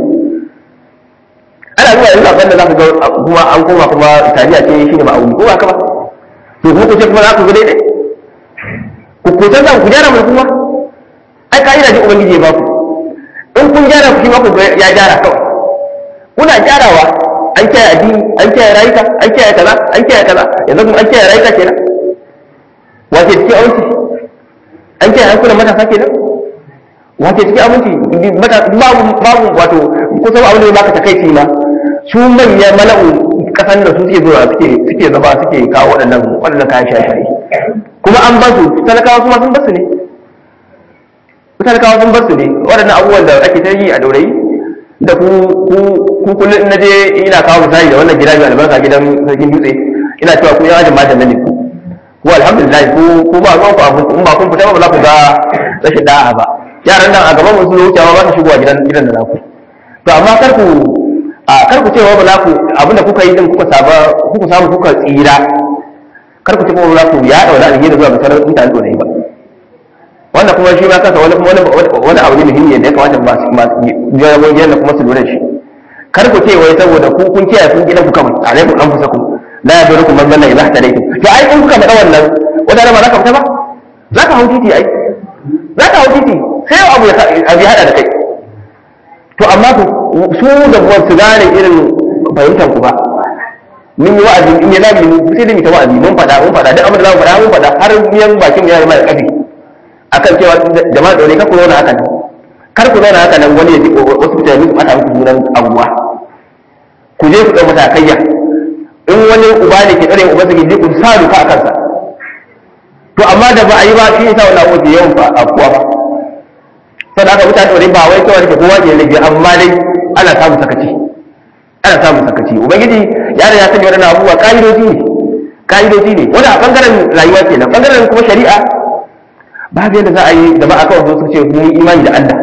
ana zuwa yanzu abin da za ka ga kuma an koma kuma tariya ce shi ne ma'auni ko ba ka ba to kuma ku ce kuma za ku ga daidai ku ku san ku gyara mu kuma ai ka'ida ce ubangiji ya ba ku in kun gyara ku shi ma ku ya gyara kawai kuna gyarawa an kiyaye addini an kiyaye rayuka an kiyaye kaza an kiyaye kaza yanzu kuma an kiyaye rayuka kenan wace cikin aminci an kiyaye hankulan matasa kenan wace cikin aminci babu babu wato kusan abin da ya baka takaici ma su manya mala'u kasan da su suke zuwa suke suke zama suke kawo waɗannan waɗannan kayan shaye-shaye kuma an ba su talakawa kuma sun basu ne talakawa sun basu ne waɗannan abubuwan da ake ta yi a daurayi da ku ku ku kullum in naje ina kawo misali da wannan gida mai albarka gidan sarkin dutse ina cewa ku yan ajin majan nan ne ku ku alhamdulillah ku ku ba ruwan ku abu in ba kun fita ba za ku ga rashin da'a ba yaran nan a gaban mun sun wucewa ba su shigowa gidan gidan da naku to amma kar ku a kar ku cewa ba za ku abinda kuka yi din kuka saba kuka samu kuka tsira kar ku ce ba za ku ya daura alheri zuwa ga sauran mutane dorai ba wannan kuma shi ma kansa wani wani wani abu ne muhimmi da ya kamata ba su ma jarabobi da kuma su lura da shi kar ku ce wai saboda ku kun kiyaye kun gidan ku kawai alaikum anfusakum la yadurukum man dalla idha hadaytum to ai in kuka faɗa wannan wata ba za ka fita ba za ka hau titi ai za ka hau titi sai abu ya abu ya hada da kai to amma su da ba su gane irin fahimtar ku ba mun yi wa'azi in ya zabi mu sai da mu ta wa'azi mun faɗa mun faɗa duk abin da za mu faɗa mun faɗa har miyan bakin ya zama da kafi akan cewa jama'a dole kar ku zauna haka nan kar ku zauna haka nan wani ya ji wasu mutane su mata muku sunan abuwa ku je ku ɗau matakaiya in wani uba ne ke tsare uba su ji ku sa duka a kansa to amma da ba a yi ba shi yasa wannan abu ke yawan fa abuwa ba sai da aka mutane dole ba wai kawai ke kowa ke laifi amma dai ana samun sakaci ana samun sakaci ubangiji ya da ya sanya wadannan abubuwa ka'idoji ne ka'idoji ne wani a bangaren rayuwa kenan bangaren kuma shari'a babu yadda za a yi da ba a kawai su ce mun yi imani da Allah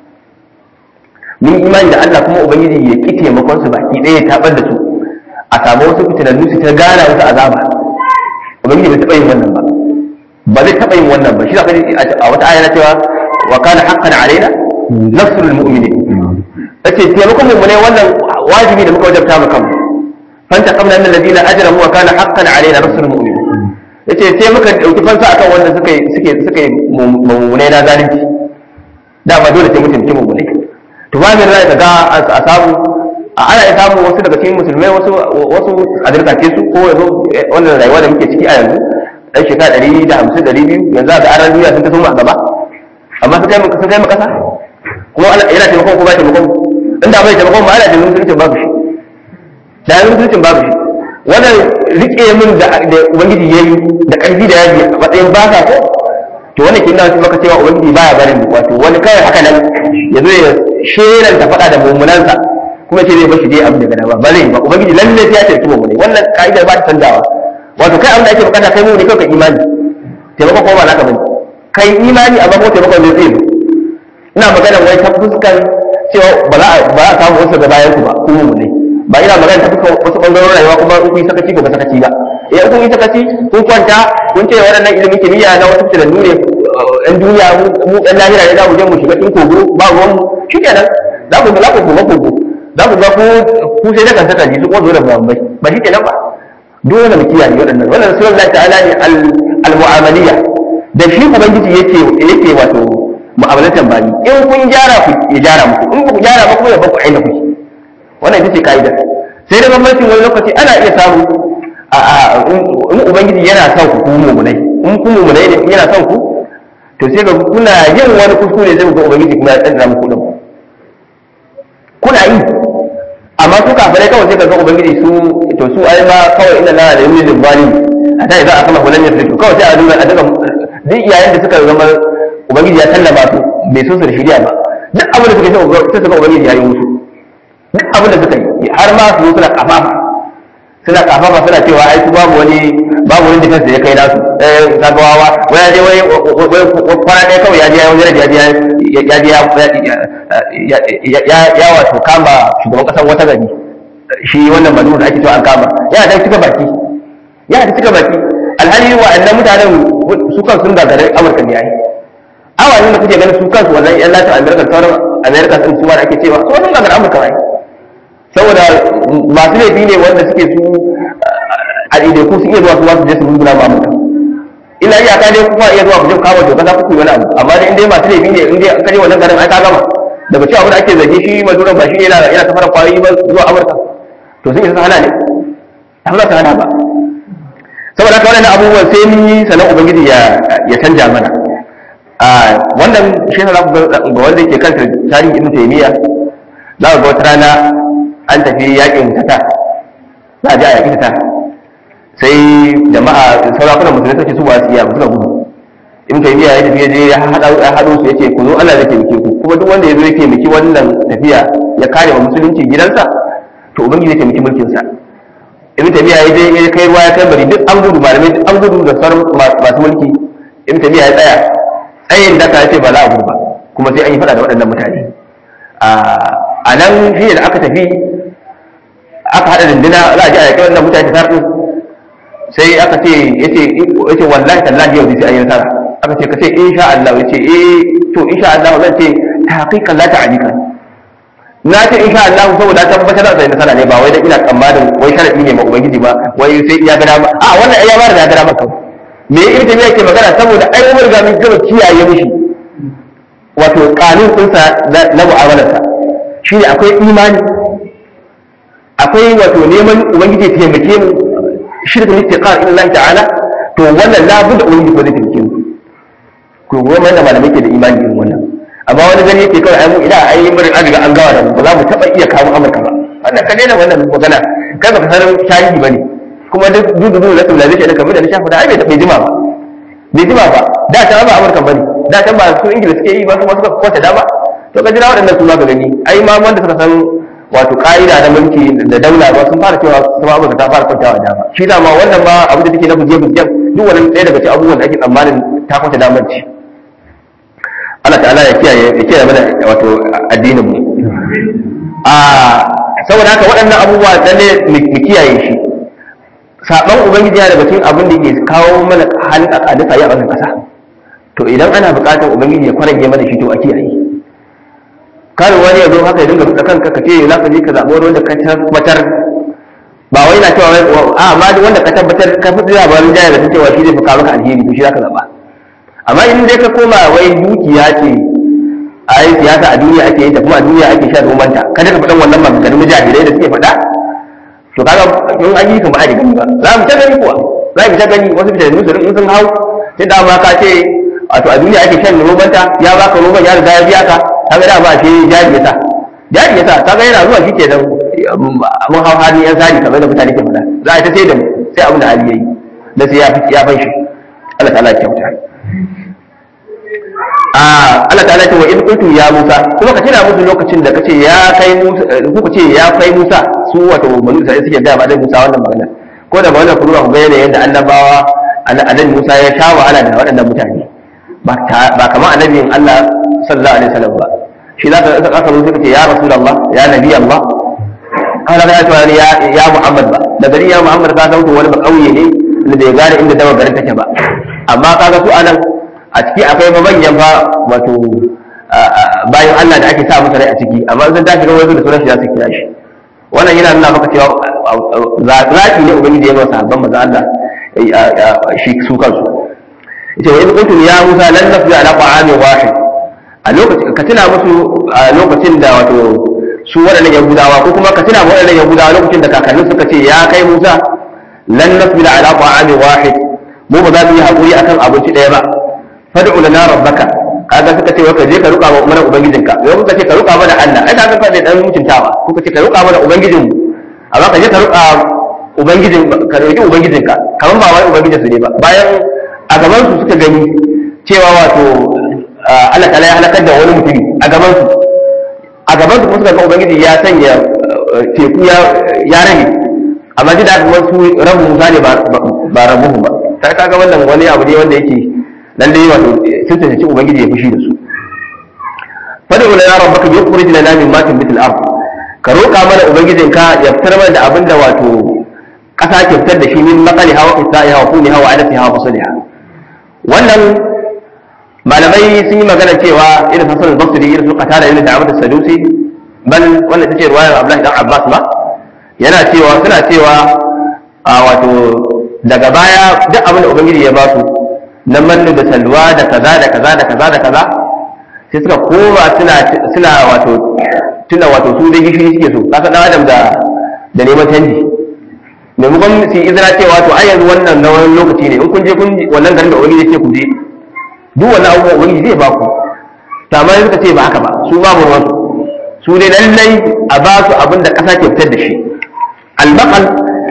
mun yi imani da Allah kuma ubangiji ya ki taimakon su baki ɗaya ya tabar da su a samu wasu fitinannu su ta gana wasu azaba ubangiji bai taɓa yin wannan ba ba zai taɓa yin wannan ba shi zaka a wata aya na cewa wa kana haqqan alaina nasrul mu'minin yace taimakon mu ne wannan wajibi da muka wajabta mu kanmu fanta qabla annal ladina ajramu wa kana haqqan alaina nasrul mu'minin yace sai muka dauki fansa akan wanda suka suke suka mummune na zalunci da ba dole sai mutum mutum mummune to ba min rai daga a samu a ana ya samu wasu daga cikin musulmai wasu wasu a dirkace su ko yanzu wannan rayuwa da muke ciki a yanzu dan shekara ɗari da hamsin ɗari biyu yanzu a ga aran duniya sun ta so mu a gaba amma sun kai sun kai mu kasa kuma yana taimakon ko ba taimakon inda bai taimakon ma ana taimakon musulunci babu shi da yanzu musulunci babu shi wannan rike min da ubangiji ya yi da ƙarfi da yaji a matsayin ba ka ko to wannan kin nan maka cewa ubangiji baya barin wato wani kawai haka nan ya zo ya sheran ta faɗa da mummunansa kuma ce zai bashi dai abin da gana ba ba zai ba ubangiji lalle ya tarki mummunai wannan ka'idar ba ta canzawa wato kai abin da ake bukata kai mummuni kawai ka imani taimako ko ba naka bane kai imani amma ko taimako zai zai ina magana wai ta fuskar cewa ba za a samu wasu da bayan ku ba ku mummunai ba ina magana ta fuskar wasu ɓangarorin rayuwa kuma in kun yi sakaci ko ba sakaci ba eh kun yi sakaci kun kwanta kun ce waɗannan ilimin kimiyya na wasu tunannu ne ɗan duniya mu ɗan lahira ne za mu je mu shiga cikin kogo ba ruwan mu shi kenan za ku za ku kogo kogo za ku ga ku sai da kan saka ji su ko zo da bambai ba shi kenan ba dole mu kiyaye waɗannan wannan sunan Allah ta'ala ne al-mu'amaliya da shi ubangiji yake yake wato mu'amalatan bayi in kun gyara ku ya gyara muku in ku gyara ba kuma ya baku aina ku wannan ita ce kaida sai da bambancin wani lokaci ana iya samu a in ubangiji yana son ku ku mu'minai in ku mu'minai ne yana son ku to sai ga kuna yin wani kuskure zai ga ubangiji kuma ya tsara muku din kuna yi amma su kafirai kawai sai ka ga ubangiji su to su ai ma kawai inna la ilaha illa zalim a ta idan aka mahulan ya fito kawai sai a duba a duka duk iyayen da suka zama ubangiji ya sallama su bai so su da shirya ba duk abin da suka yi sai suka ubangiji ya yi musu duk abin da suka yi har ma su suna kafafa suna kafafa suna cewa ai su babu wani babu wani defense da ya kai nasu eh kaga wawa wai ya je wai kwana ɗaya kawai ya je ya wajen ya je ya je ya ya wato kama shugaban kasar wata gari shi wannan manu da ake cewa an kama yana da cika baki yana da cika baki alhali wa'annan mutanen su kan sun gagare amurka ne yayi awanin da kuke ganin su kansu wannan yan latin america sauran america sun suwa da ake cewa su sun gagare amurka ne saboda masu laifi ne wanda suke su a ɗaiɗaiku su iya zuwa su wasu je su guduna ma amurka illa iyaka dai kuma iya zuwa ku je kawo doka za ku yi wani abu amma dai in dai masu laifi ne in dai an kaje wannan garin ai ka gama daga cewa abin da ake zargi shi maduran ba shi ne yana yana safara kwayoyi ba zuwa amurka to sun isa su hana ne ta za su hana ba saboda haka wannan abubuwan sai mun yi sanan ubangiji ya ya canja mana a wannan shi ne ga wanda yake kanta tarihin ibn taymiya za ga wata rana an tafi yakin tata za a je a yaki tata sai jama'a sarakunan musulmi suke su ba su iya ba suka gudu in kai biya ya tafi je ya haɗo su yace ku zo Allah zai taimake ku kuma duk wanda ya zo ya taimaki wannan tafiya ya kare wa musulunci gidansa to ubangiji zai taimaki mulkin sa ibn tabiya ya je ya kai ruwa ya kai bari duk an gudu malamai duk an gudu da sauran masu mulki ibn tabiya ya tsaya tsayin da ka ce ba za a gudu ba kuma sai an yi fada da waɗannan mutane a nan shi da aka tafi aka haɗa dindina za a ji a yaƙi wannan mutane ta sai aka ce yace yace wallahi tallahi yau sai an yi nasara aka ce ka ce insha Allah yace eh to insha Allah zan ce tahqiqan la ta'alika na ce insha Allah saboda tabbatar da sai nasara ne ba wai da ina tsammanin wai sharadi ne ma ubangiji ba wai sai iya gada ba a wannan ai ya bada da gada maka me ita ne yake magana saboda ai mun riga mun gaba kiyaye mishi wato kanun ɗinsa na mu'amalarsa shi ne akwai imani akwai wato neman ubangiji ya taimake mu shirkin istiqar illa Allah ta'ala to wannan la budda ubangiji ko zai taimake mu ko goma da malamai ke da imani irin wannan amma wani gani yake kawai ai mu idan ai mun an riga an gawa da mu ba za mu taba iya kawo Amurka ba wannan ka daina wannan magana kai baka san tarihi bane kuma duk dudu da civilization da kamar da na shafa da ai bai jima ba bai jima ba da ta ba Amurka bane da ta ba su Ingila suke yi ba su ma suka kwata da ba to ka jira waɗannan su ma ka gani ai ma wanda suka san wato ka'ida na mulki da daula ba sun fara cewa kuma amurka ta fara kwantawa dama shi dama wannan ma abu da take na buje buje duk wannan ɗaya daga cikin abubuwan da ake tsammanin ta kwanta damar ci Allah ta'ala ya kiyaye ya kiyaye mana wato addinin mu a saboda haka waɗannan abubuwa lalle mu kiyaye shi saban ubangiji yana daga cikin abin da ke kawo mana halin akadisa ya a wannan ƙasa to idan ana buƙatar ubangiji ya kwarage mana shi to a kiyaye kar wani ya zo haka ya dinga fita kanka ka ce za ka je ka zaɓi wani wanda ka tabbatar ba wai na cewa a amma duk wanda ka tabbatar ka fi labarin jaya da cewa shi zai fi kawo maka alheri to shi za ka zaɓa amma in dai ka koma wai dukiya ce a yi siyasa a duniya ake yin ta kuma a duniya ake shan romanta kada ka faɗan wannan maganganun mujahidai da suke faɗa to kaga in an yi kan ba a gani ba za mu ta gani kuwa za mu ta gani wasu fitattu su in sun hau sai da ma ka ce wato a duniya ake shan romanta ya baka roman ya riga ya biya ka kaga da ba shi jari yasa jari yasa kaga yana zuwa shi kenan mun hau hali yan sari kamar da mutane ke faɗa za a ta sai da mu sai abin da hali yayi da sai ya ya fan shi Allah ta'ala ya kyauta a Allah ta'ala ce wa in kuntum ya Musa kuma ka tuna musu lokacin da kace ya kai Musa ku ce ya kai Musa su wato banu Isra'ila suke ga ba da Musa wannan magana ko da magana kuma ku ga yadda annabawa annabi Musa ya sha wahala da waɗannan mutane ba kamar annabin Allah sallallahu alaihi wasallam ba shi za ka aka zo suka ce ya rasulullah ya nabi Allah kana ga cewa ya ya Muhammad ba da gari ya Muhammad ka san wani ba kauye ne da bai gane inda dawa garin take ba amma kaga su anan a ciki akwai manyan fa wato bayan Allah da ake sa musu rai a ciki amma zan tashi ga wani da sunan shi za su kira shi wannan yana nuna maka cewa zaki ne ubangiji ya masa sabban manzo Allah shi su kansu ita wa in kuntum ya Musa lan nafi ala ta'ami wahid a lokacin ka tuna musu a lokacin da wato su waɗannan yahudawa ko kuma ka tuna ma waɗannan yahudawa lokacin da kakannin suka ce ya kai Musa lan nafi ala ta'ami wahid mu ba za mu yi hakuri akan abinci ɗaya ba fad'u lana rabbaka kaga suka ce ka je ka ruka wa umaran ubangijinka yau kuka ce ka ruka mana Allah ai kaga fa da dan mutuntawa kuka ce ka ruka mana ubangijin mu amma ka je ka ruka ubangijin ka roki ubangijinka kaman ba wai ubangijin su ne ba bayan a gaban su suka gani cewa wato Allah ta'ala ya halakar da wani mutumi a gaban su a gaban su kuma suka ga ubangiji ya sanya teku ya ya rage amma ji da aka wasu rabu musa ne ba rabu ba sai kaga wannan wani abu ne wanda yake dan dai wato sun tantance ubangiji ya fushi da su fad'u lana rabbaka yukhrij lana min ma tunbitu al-ard ka roƙa mana ubangijin ka ya fitar mana da abinda wato ƙasa ke fitar da shi min maqali hawa qita'i hawa kuni hawa adati hawa fasaliha wannan malamai sun yi magana cewa irin hasan al-basri irin su qatada irin da'amat as-sadusi bal wannan tace ruwayar Abdullahi dan Abbas ma yana cewa suna cewa a wato daga baya duk abin da ubangiji ya ba su na mannu da salwa da kaza da kaza da kaza da kaza sai suka koma suna suna wato tuna wato su da gishiri suke so kasa dan adam da da neman canji maimakon su izina cewa to ai yanzu wannan na wani lokaci ne in kun je kun wannan garin da ubangiji ce ku je duk wannan abubuwan ubangiji zai ba ku to amma suka ce ba haka ba su babu ruwan su dai lallai a ba su abin da kasa ke fitar da shi albaqal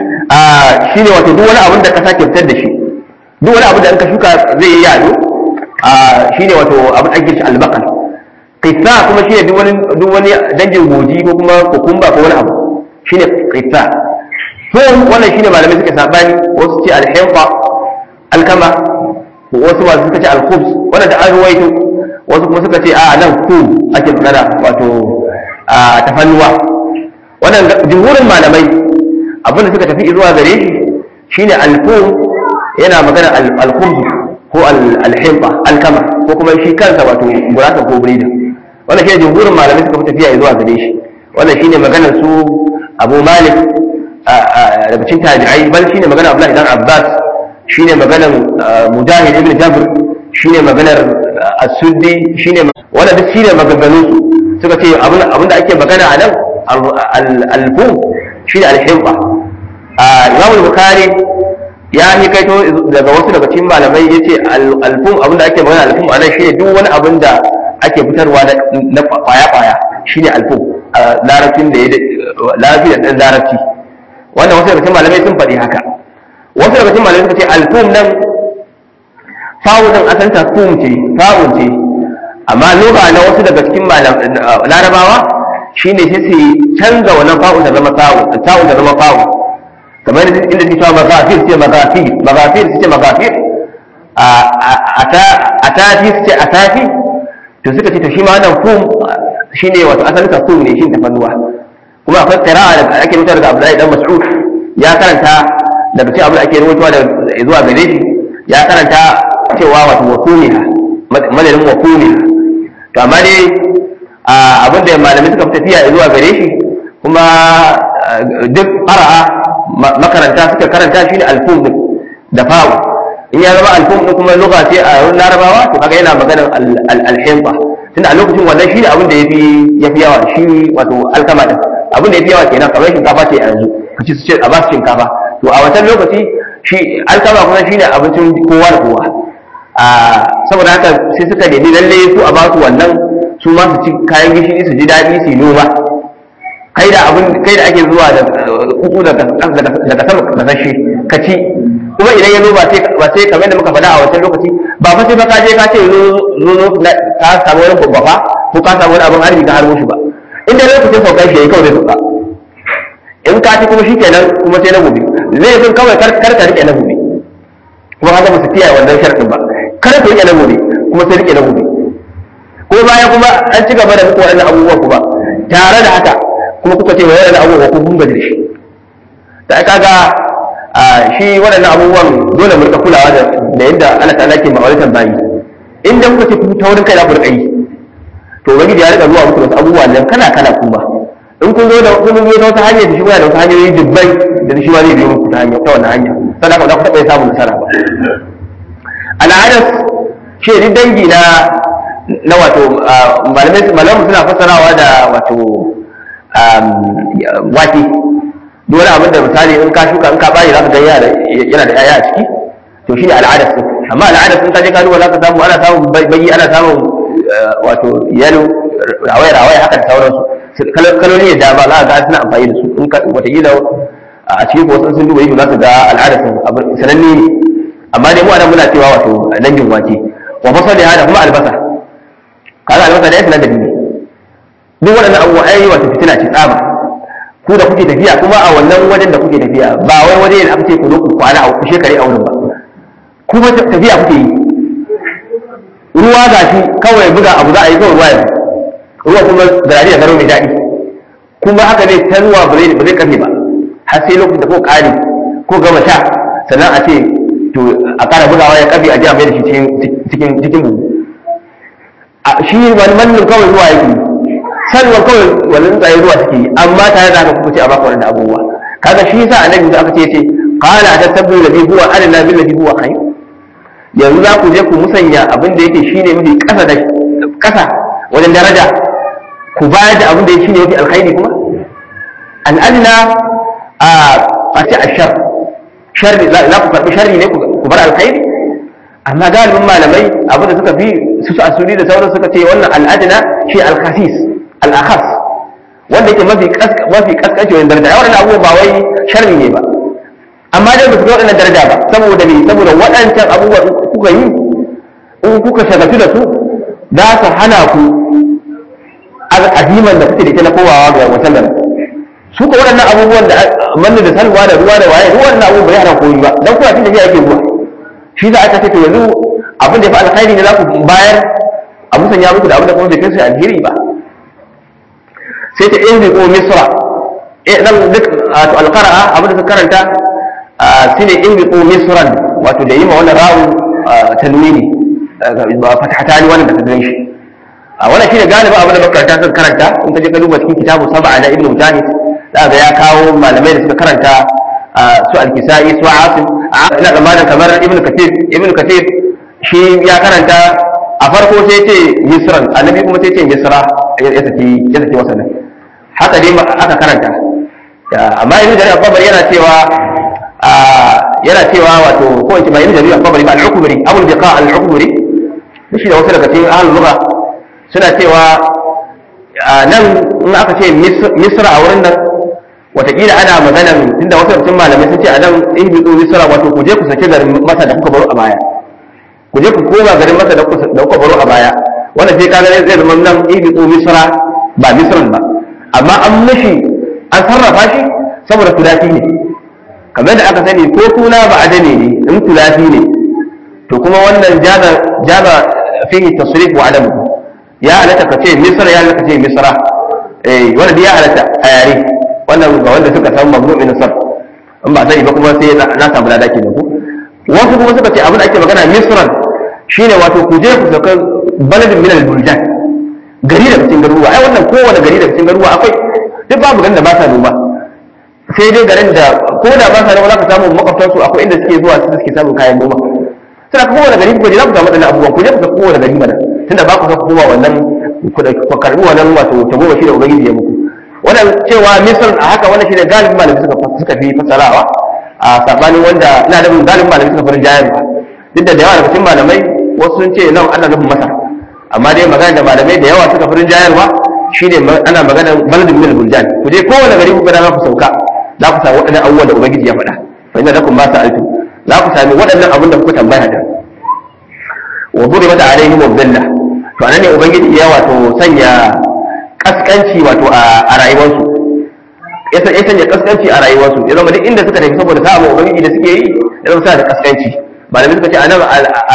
shine wato duk wani abin da kasa ke fitar da shi duk wani abu da in ka shuka zai yi yado a shine wato abin ake shi albaqal qissa kuma shine duk wani duk wani dangin goji ko kuma kokumba ko wani abu shine qissa to wannan shine malamai suka sabani wasu ce alhayfa alkama wasu ba suka ce alkhubs wannan da an ruwaito wasu kuma suka ce a nan ku ake magana wato a tafannuwa wannan jumhurin malamai abin da suka tafi zuwa gare shi shine alkum yana magana alkhubz ko alhimba alkama ko kuma shi kansa wato gurasa ko birida wannan shine jumhurin malamai suka fi tafiya zuwa gare shi wannan shine maganar su Abu Malik daga cikin tabi'ai bal shine maganar Abdullah ibn Abbas shine maganar Mujahid ibn Jabr shine maganar As-Suddi shine wannan duk shine maganganun su suka ce abin da ake magana a nan al-alfu shine al-himba Imam Bukhari ya yi kaito daga wasu daga cikin malamai ya ce alfum abinda ake magana alfum a nan shine duk wani abin da ake fitarwa na kwaya-kwaya shine alfum a larabcin da ya larabci da ɗan larabci wanda wasu daga cikin malamai sun faɗi haka wasu daga cikin malamai suka ce alfum nan fa'un nan asan ta fum ce fa'un ce amma lugha na wasu daga cikin larabawa shine sai su canza wannan fa'un ta zama fa'un ta'un ta zama fa'un kamar inda ke cewa magafir ce magafir magafir su ce magafir a tafi su ce a tafi to suka ce to shi ma wannan kum shi ne wato asalin ka kum ne shi tafannuwa kuma akwai qira'a da ake mutuwa daga Abdullahi dan Mas'ud ya karanta daga cikin abin da ake rubutuwa da zuwa gare shi ya karanta cewa wato wakuniha madadin wakuniha to amma dai abin da malamai suka fi tafiya zuwa gare shi kuma duk qara'a makaranta suka karanta shi ne alfum din da fawo in ya zama alfum din kuma lugha ce a wurin larabawa to kaga yana maganar alhimba tunda a lokacin wannan shi ne abin da yafi yafi yawa shi wato alkama din abin da yafi yawa kenan kamar shinkafa ce a yanzu kaci su ce a ba su shinkafa to a wancan lokaci shi alkama kuma shine abincin kowa da kowa a saboda haka sai suka nemi lalle su a ba su wannan su ma su ci kayan gishiri su ji daɗi su yi noma kai da abin kai da ake zuwa da kuku daga daga sama kasashe ka ci kuma idan ya zo ba sai ba sai kamar da muka faɗa a wancan lokaci ba fa sai ba ka je ka ce zo zo ka samu wani babba ko ka samu wani abin harbi ka harbo shi ba inda lokacin saukar shi yayi kawai zai sauka in ka ci kuma shikenan kuma sai na gobe zai zan kawai kar kar ka rike na gobe kuma haka ba su kiyaye wannan sharadin ba kar ka rike na gobe kuma sai rike na gobe ko baya kuma an ci gaba da muku waɗannan abubuwan kuma tare da haka kuma kuka ce wai waɗannan abubuwan ko kun gaji da shi da kaga shi waɗannan abubuwan dole mu rika kulawa da da yadda Allah ta'ala ke ma'auratan bayi in dan kuka ce ku taurin kai za ku rika yi to ubangiji ya rika zuwa muku da wasu abubuwa nan kana kana kuma in kun zo da kun zo ta wata hanya da shi da wata hanyoyi dubbai da shi ma zai biyo muku ta hanya ta wannan hanya sannan ba za ku taɓa samun nasara ba al'adar ce ni dangi na na wato malamai malamai suna fassarawa da wato wake duk wani abin da misali in ka shuka in ka bari za ka ga yana da yaya a ciki to shine al'adar su amma al'adar sun kaje ka duba za ka samu ana samun bayi ana samun wato yalo rawaya rawaya haka da sauransu kaloli da dama za ka ga suna amfani da su in ka wataƙila a cikin wasu sun duba yi za ka ga al'adar su sananne ne amma dai mu anan muna cewa wato dangin wake wa fasali hada kuma albasa kaga albasa da ya sanar da ne duk waɗannan abubuwa ai wato fitina ce tsaba ku da kuke tafiya kuma a wannan wajen da kuke tafiya ba wai waje da aka ce ku zo ku kwana a shekare a wurin ba kuma tafiya kuke yi ruwa ga shi kawai buga abu za a yi kawai ruwa yanzu ruwa kuma garari da garo mai daɗi kuma haka zai ta ruwa ba zai kafe ba har sai lokacin da ko ƙare ko gama sha sannan a ce to a ƙara bugawa ya kafe a ji a mai da shi cikin cikin buhu shi wani mannin kawai ruwa yake sannan kawai wani tsaye ruwa suke yi amma tare da haka kuka ce a baka wani abubuwa kaga shi yasa annabi da aka ce ce qala tatabbu ladhi huwa adna bil ladhi huwa khayr yanzu za ku je ku musanya abin da yake shine mafi kasa da kasa wajen daraja ku bayar da abin da yake shine mafi alkhairi kuma al'adna a a ce ashar sharri za ku karbi sharri ne ku bar alkhairi amma galibin malamai abin da suka fi su su asuri da sauran suka ce wannan al'adna shi al-khafis al-akhas wanda yake mafi mafi kaskanci wajen daraja yawan abubuwa ba wai sharri ne ba amma dai ba su waɗannan daraja ba saboda me saboda waɗancan abubuwa kuka yi in kuka shagaltu da su za su hana ku aziman da kuke da ke na kowawa ga wasan da su ka waɗannan abubuwan da manne da salwa da ruwa da waye ruwan na abubuwa bai hana koyi ba dan kuwa tun da yake zuwa shi za a ce to yanzu abin da ya fi alkhairi ne za ku bayar a musanya muku da abin da kuma bai kai su alheri ba sai ta inda ko misra eh nan duk wato alqara'a abin da suka karanta shine inda ko misran wato da yima wannan rawu tanwini ba fathatani wannan da ka gan shi a wannan shine galiba abin da makaranta suka karanta in ka je ka duba cikin kitabu sab'a na ibnu mujahid za ga ya kawo malamai da suka karanta su al-kisai su asim ina tsammanin kamar ibnu kathir ibnu kathir shi ya karanta a farko sai ce misran annabi kuma sai ce misra ya saki ya saki wasannin haka dai aka karanta amma ibnu jarir al-qabari yana cewa yana cewa wato ko in ce ba ibnu jarir al-qabari ba al-ukbari abul biqa al-ukbari shi da wasu daga cikin ahlul lugha suna cewa nan in aka ce misra a wurin nan watakila ana maganan tunda wasu cikin malamai sun ce a nan ihbitu misra wato ku je ku saki garin masa da kuka baro a baya ku je ku koma garin masa da kuka baro a baya wanda sai kaga zai zama nan ihbitu misra ba misran ba amma an mishi an sarrafa shi saboda tulafi ne kamar da aka sani ko suna ba adane ne in tulafi ne to kuma wannan jaza jaza fihi tasrif wa adamu ya halatta ka ce misra ya halatta ka ce misra eh wanda ya halatta a yare wannan ga wanda suka san mamnu min sarf in ba sani ba kuma sai na samu lada kenan ko wasu kuma suka ce abin da ake magana misran shine wato ku je ku sauka baladin min al-buldan gari daga cikin garuruwa ai wannan kowane gari daga cikin garuruwa akwai duk babu garin da ba sa noma sai dai garin da ko da ba sa noma za ka samu makwabtan su akwai inda suke zuwa su suke samun kayan noma sai ka kowane gari ku je za ku samu wadannan abubuwan ku je ku ga kowane gari mana tunda ba ku san kowa wannan ku karbi wannan wato tagoma shi da ubangiji ya muku wannan cewa misal a haka wannan shine galibin malamai suka suka fi fasarawa a sabanin wanda ina da galibin malamai suka farin jayarwa duk da yawa daga cikin malamai wasu sun ce nan ana nufin masar amma dai magana da malamai da yawa suka farin jayarwa shine ana magana baladin min buljan ku je kowane gari ku ga ku sauka za ku samu waɗannan abubuwan da ubangiji ya faɗa fa inna lakum ma sa'altum za ku sami waɗannan abin da kuka tambaya da wa duribat alaihim dhilla to anan ne ubangiji ya wato sanya kaskanci wato a rayuwarsu ya sanya kaskanci a rayuwarsu ya zama duk inda suka tafi saboda samun ubangiji da suke yi ya zama suna da kaskanci malamai suka ce anan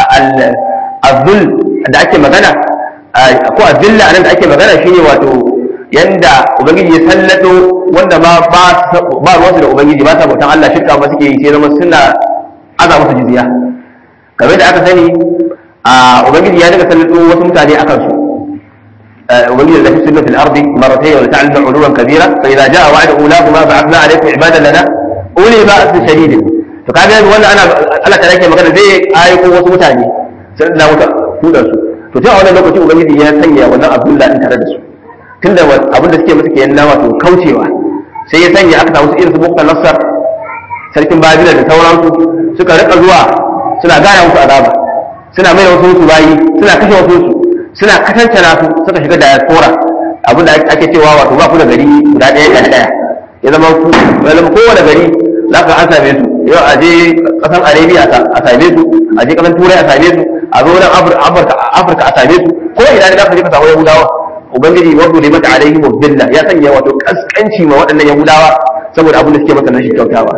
al-zul da ake magana ko azilla anan da ake magana shine wato yanda ubangiji ya sallato wanda ma ba ruwansu da ubangiji ba sa bautan Allah shirka ba suke yi sai zama suna aza musu jizya kamar da aka sani a ubangiji ya daga sanin wasu mutane akan su ubangiji da fi sunna fil ardi marratayn wa ta'lamu uluwan kabira fa idza jaa wa'du ulahuma ba'athna alaykum ibadan lana uli ba'ath shadid to kaga yanzu wannan ana Allah ta yake magana zai aiko wasu mutane sai da wuta tudan su to sai a wannan lokaci ubangiji ya sanya wannan abdullah din tare da su tunda abin da suke masa kenan na wato kaucewa sai ya sanya aka samu su irin su bukta nasar sarkin babila da sauransu suka rika zuwa suna gana musu azaba suna mai wasu su bayi suna kashe wasu su suna katantana su suka shiga diaspora abin da ake cewa wato ba ku da gari guda ɗaya ɗaya ɗaya ya zama ku ya zama kowane gari za ka an same su yau a je ƙasan arabia a same su a je ƙasan turai a same su a zo nan afirka a same su ko ina ne za ka je ka samu yahudawa ubangiji wadda ne mata alaihi wa billah ya sanya wato kaskanci ma waɗannan yahudawa saboda abin da suke masa nashi kyautawa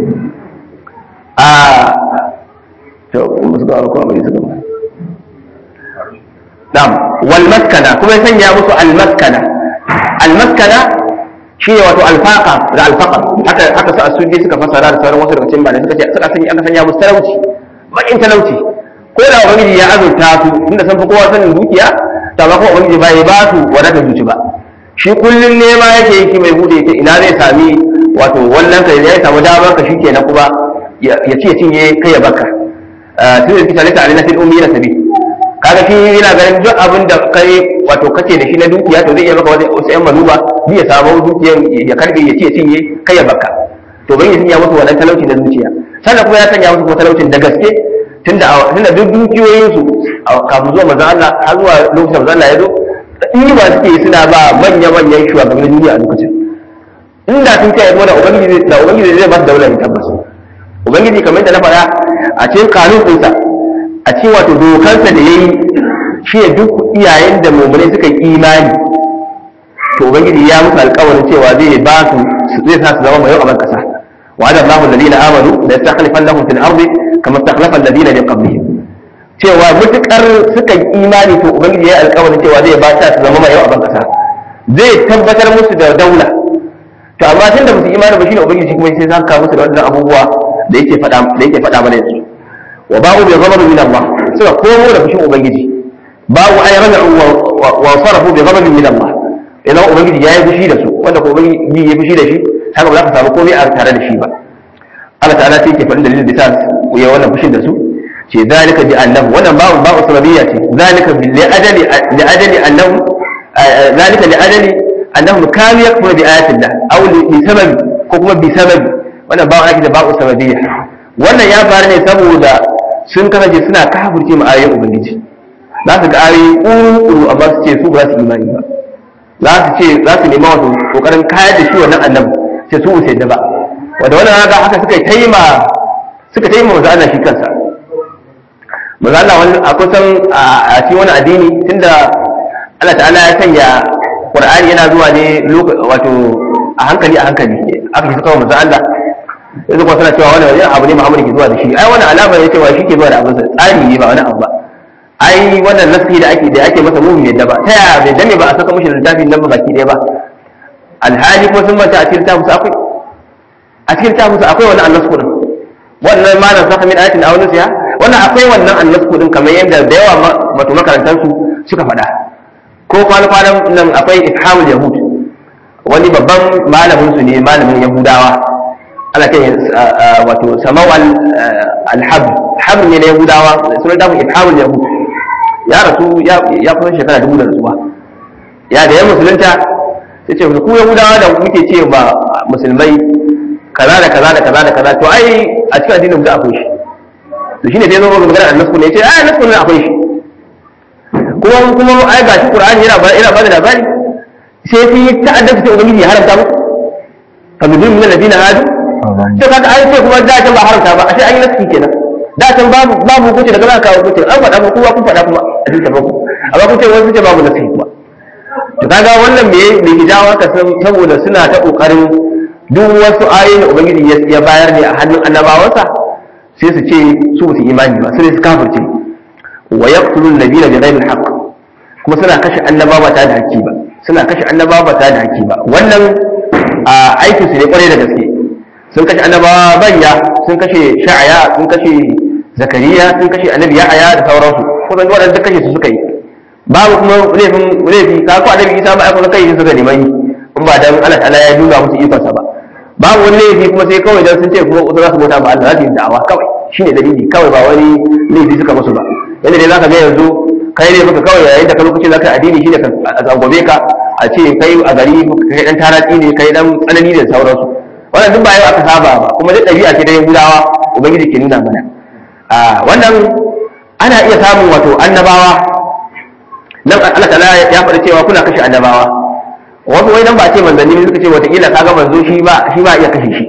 a to musu ga ko abin su gaba na'am wal maskana kuma ya sanya musu al maskana al maskana shi ne wato alfaqa da alfaqa haka haka su asudi suka fasara da sauran wasu daga cikin malai suka ce suka sanya aka sanya musu talauci bakin talauci ko da ubangiji ya azurta su inda san fi kowa sanin dukiya ta ba kuma ubangiji ba ya ba su wadatar zuci ba shi kullun nema yake yi mai bude yake ina zai sami wato wannan ka ya samu damar ka shikenan kuma ya ce cinye kai ya baka tun da kita lita alina fil ummi na sabi kaga shi yana ganin duk abin da kai wato kace da shi na dukiya to zai iya maka wasu yan manuba bi ya samu dukiyan ya karbe ya ce cinye kai ya baka to ban ya sanya musu wannan talauci na zuciya sannan kuma ya sanya musu kuma talaucin da gaske tunda tunda duk dukiyoyin su kafin zuwa manzon Allah har zuwa lokacin manzon Allah ya zo in ba suke suna ba manya manyan shugabannin duniya a lokacin inda sun kai da ubangiji da ubangiji zai ba su daular tabbas ubangiji kamar da na faɗa a cikin kanun ɗinsa a cikin wato dokansa da yayi shi ne duk iyayen da mummunai suka yi imani to ubangiji ya musu alƙawarin cewa zai ba su zai sa su zama mai yau a ƙasa وعد الله الذين امنوا ليستخلفنهم في الارض كما استخلف الذين من قبلهم cewa mutukar suka yi imani to ubangiji ya alƙawarin cewa zai ba ta su zama mai yau a ban kasa zai tabbatar musu da daula to amma tun da musu imani ba shine ubangiji kuma sai zaka musu da wannan abubuwa da yake faɗa da yake faɗa mana yanzu wa ba'u bi ghadab min Allah suka komo da fushin ubangiji ba'u ay raja'u wa sarafu bi ghadab min Allah idan ubangiji ya yi fushi da su wanda ko ubangiji ya fushi da shi haka ba za ka samu komai a tare da shi ba Allah ta'ala sai ke faɗin dalilin da ta ya wannan fushin da su ce zalika bi annahu wannan babu babu sababiyya ce zalika bi li ajali li ajali annahu zalika li ajali annahu kanu yakfuru bi ayati Allah aw li sababi ko kuma bi sababi wannan babu ake da babu sababiyya wannan ya faru ne saboda sun kasance suna kafirce ma ayoyin ubangiji za su ga ayoyi ƙuru amma su ce su ba su imani ba za su ce za su nema wato kokarin kayar da shi wannan annabi ce su usaid da ba wanda wannan haka haka suka yi taima suka taima manzo Allah shi kansa manzo Allah wani a kusan a cikin wani addini tunda Allah ta'ala ya sanya Qur'ani yana zuwa ne wato a hankali a hankali aka shi suka manzo Allah yanzu kuma suna cewa wannan abu ne Muhammad ke zuwa da shi ai wannan alama ne cewa shi ke zuwa da abin sa tsari ne ba wani abu ba ai wannan nasi da ake da ake masa mumin yadda ba ta yaya bai dame ba a saka mishi littafin nan ba baki ɗaya ba alhali kuma sun manta a cikin littafin su akwai a cikin littafin su akwai wannan annas kudin wannan ma na saka min ayatin aw nusiya wannan akwai wannan annas kudin kamar yadda da yawa wato makarantar su suka faɗa ko kwana kwanan nan akwai ifhamul yahud wani babban malamin su ne malamin yahudawa ana ce wato samawal alhab habr ne na yahudawa sunan dafin ifhamul yahud ya rasu ya kusan shekara dubu da rasuwa ya da ya musulunta sai ce ku yahudawa da muke ce ba musulmai kaza da kaza da kaza da kaza to ai a cikin addinin da akwai shi to shine sai zo ga magana annabi ne ce ai annabi ne akwai shi kuma kuma ai ga shi qur'ani yana ba yana ba da labari sai fi ta'addata sai ubangiji ya haramta musu fa bidun min alladhina hadu to kaga ai sai kuma da can ba haramta ba sai an yi naski kenan da can babu babu hukunci daga za ka kawo hukunci an faɗa kuma kowa kun faɗa kuma a cikin tafaku amma kun ce wasu ce babu naski kuma to kaga wannan me me ke jawo haka saboda suna ta kokarin duk wasu ayoyin da ubangiji ya bayar ne a hannun annabawansa sai su ce su ba su imani ba sai su kafirce wa yaqtulun nabiyina bi ghairi alhaq kuma suna kashe annabawa ta da haƙƙi ba suna kashe annabawa ta da haƙƙi ba wannan a aikin su ne kwarai da gaske sun kashe annabawa banya sun kashe sha'aya sun kashe zakariya sun kashe annabi yahaya da sauransu kusan duk waɗanda kashe su suka yi babu kuma laifin laifi ka ko annabi isa ba ai kuma kai suka neman in ba dan Allah ta'ala ya duba musu ikonsa ba babu wani laifi kuma sai kawai dan sun ce kuma wasu za su bauta ba Allah za su yi da'awa kawai shine dalili kawai ba wani laifi suka musu ba yadda dai zaka ga yanzu kai ne muka kawai yayin da ka lokacin zaka addini shine a zangobe ka a ce kai a gari kai dan taratsi ne kai dan tsanani da sauransu wannan duk ba yau aka saba ba kuma duk ɗabi'a ce da yahudawa ubangiji ke nuna mana a wannan ana iya samun wato annabawa nan Allah ta'ala ya faɗi cewa kuna kashe annabawa wasu wai nan ba ce manzanni ne suka ce wataƙila kaga manzo shi ba shi ba iya kashe shi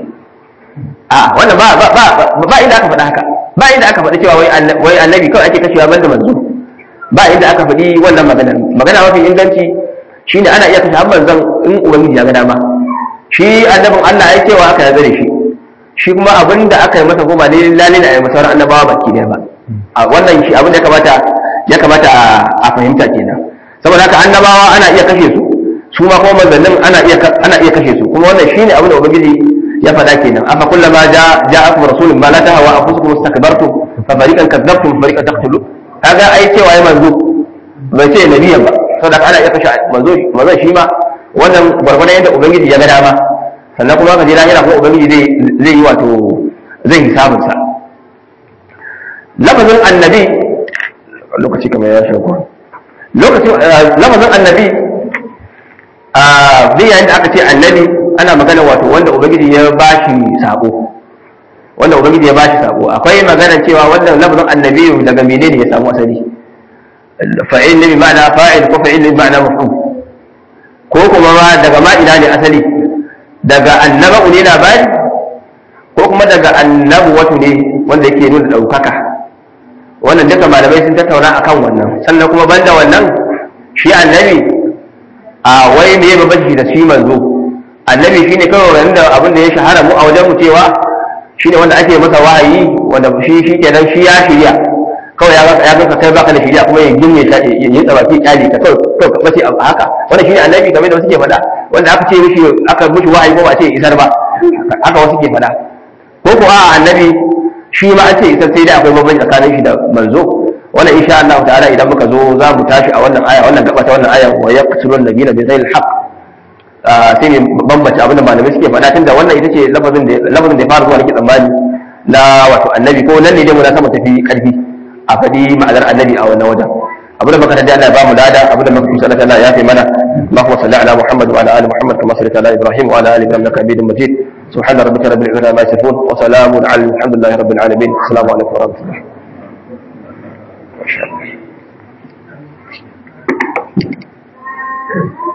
a wannan ba ba ba ba inda aka faɗa haka ba inda aka faɗi cewa wai annabi kawai ake kashewa banda manzo ba inda aka faɗi wannan maganar magana mafi inganci shine ana iya kashe har manzon in ubangiji ya ga dama shi annabin Allah ya cewa aka yarda da shi shi kuma abin da aka yi masa goma ne lalle da ayi masa annabawa baki ne ba a wannan shi abin da ya kamata ya kamata a fahimta kenan saboda haka annabawa ana iya kashe su su ma kuma manzannin ana iya ana iya kashe su kuma wannan shine abin da ubangiji ya faɗa kenan afa kullama ja ja'akum rasulun ma la tahawa anfusukum istakbartum fa fariqan kadzabtum fa fariqan taqtulun kaga ai cewa ya manzo bai ce nabiyan ba saboda ana iya kashe manzo manzo shi ma wannan gwargwadon yadda ubangiji ya ga dama sannan kuma ka je lahira kuma ubangiji zai zai yi wato zai hisabin sa lafazin annabi lokaci kamar ya shago lokacin lafazin annabi a zai yayin da aka ce annabi ana magana wato wanda ubangiji ya bashi sako wanda ubangiji ya bashi sako akwai magana cewa wannan lafazin annabi daga menene ya samu asali fa'il ne bi ma'ana fa'il ko fa'il ne bi ma'ana mafhum ko kuma ma daga ma ina ne asali daga annaba'u ne labari ko kuma daga annabu wato ne wanda yake nuna ɗaukaka wannan duka malamai sun tattauna akan wannan sannan kuma banda wannan shi annabi a wai me babanci da shi manzo annabi shine kawai wanda abin da ya shahara mu a wajen mu cewa shine wanda ake masa wahayi wanda shi shi kenan shi ya shirya kawai ya ya ga kai baka da shirya kuma ya ginne ta ya yi tsabaki kyali ka kawai kawai ka bace a haka wannan shine annabi kamar da wasu ke faɗa wanda aka ce mishi aka mishi wahayi ko ba ce isar ba haka wasu ke faɗa ko ko a annabi shi ma an ce isar sai dai akwai bambanci tsakanin shi da manzo wannan insha Allah ta'ala idan muka zo za mu tashi a wannan aya wannan gaba ta wannan aya wa yaqtulun nabiyina bi ghayril haqq sai ne bambance abin da malamai suke faɗa tunda wannan ita ce lafazin da lafazin da ya fara zuwa nake tsammani na wato annabi ko nan ne dai mu na sama tafi karfi a faɗi ma'anar annabi a wannan wajen abin da muka tada Allah ya ba mu lada abin da muka kusa Allah ya fi mana Allahumma salli ala Muhammad wa ala ali Muhammad kama sallaita ala Ibrahim wa ala ali Ibrahim innaka Hamidum Majid سبحان ربك رب العزة عما يصفون وسلام على الحمد لله رب العالمين السلام عليكم ورحمة الله ما شاء الله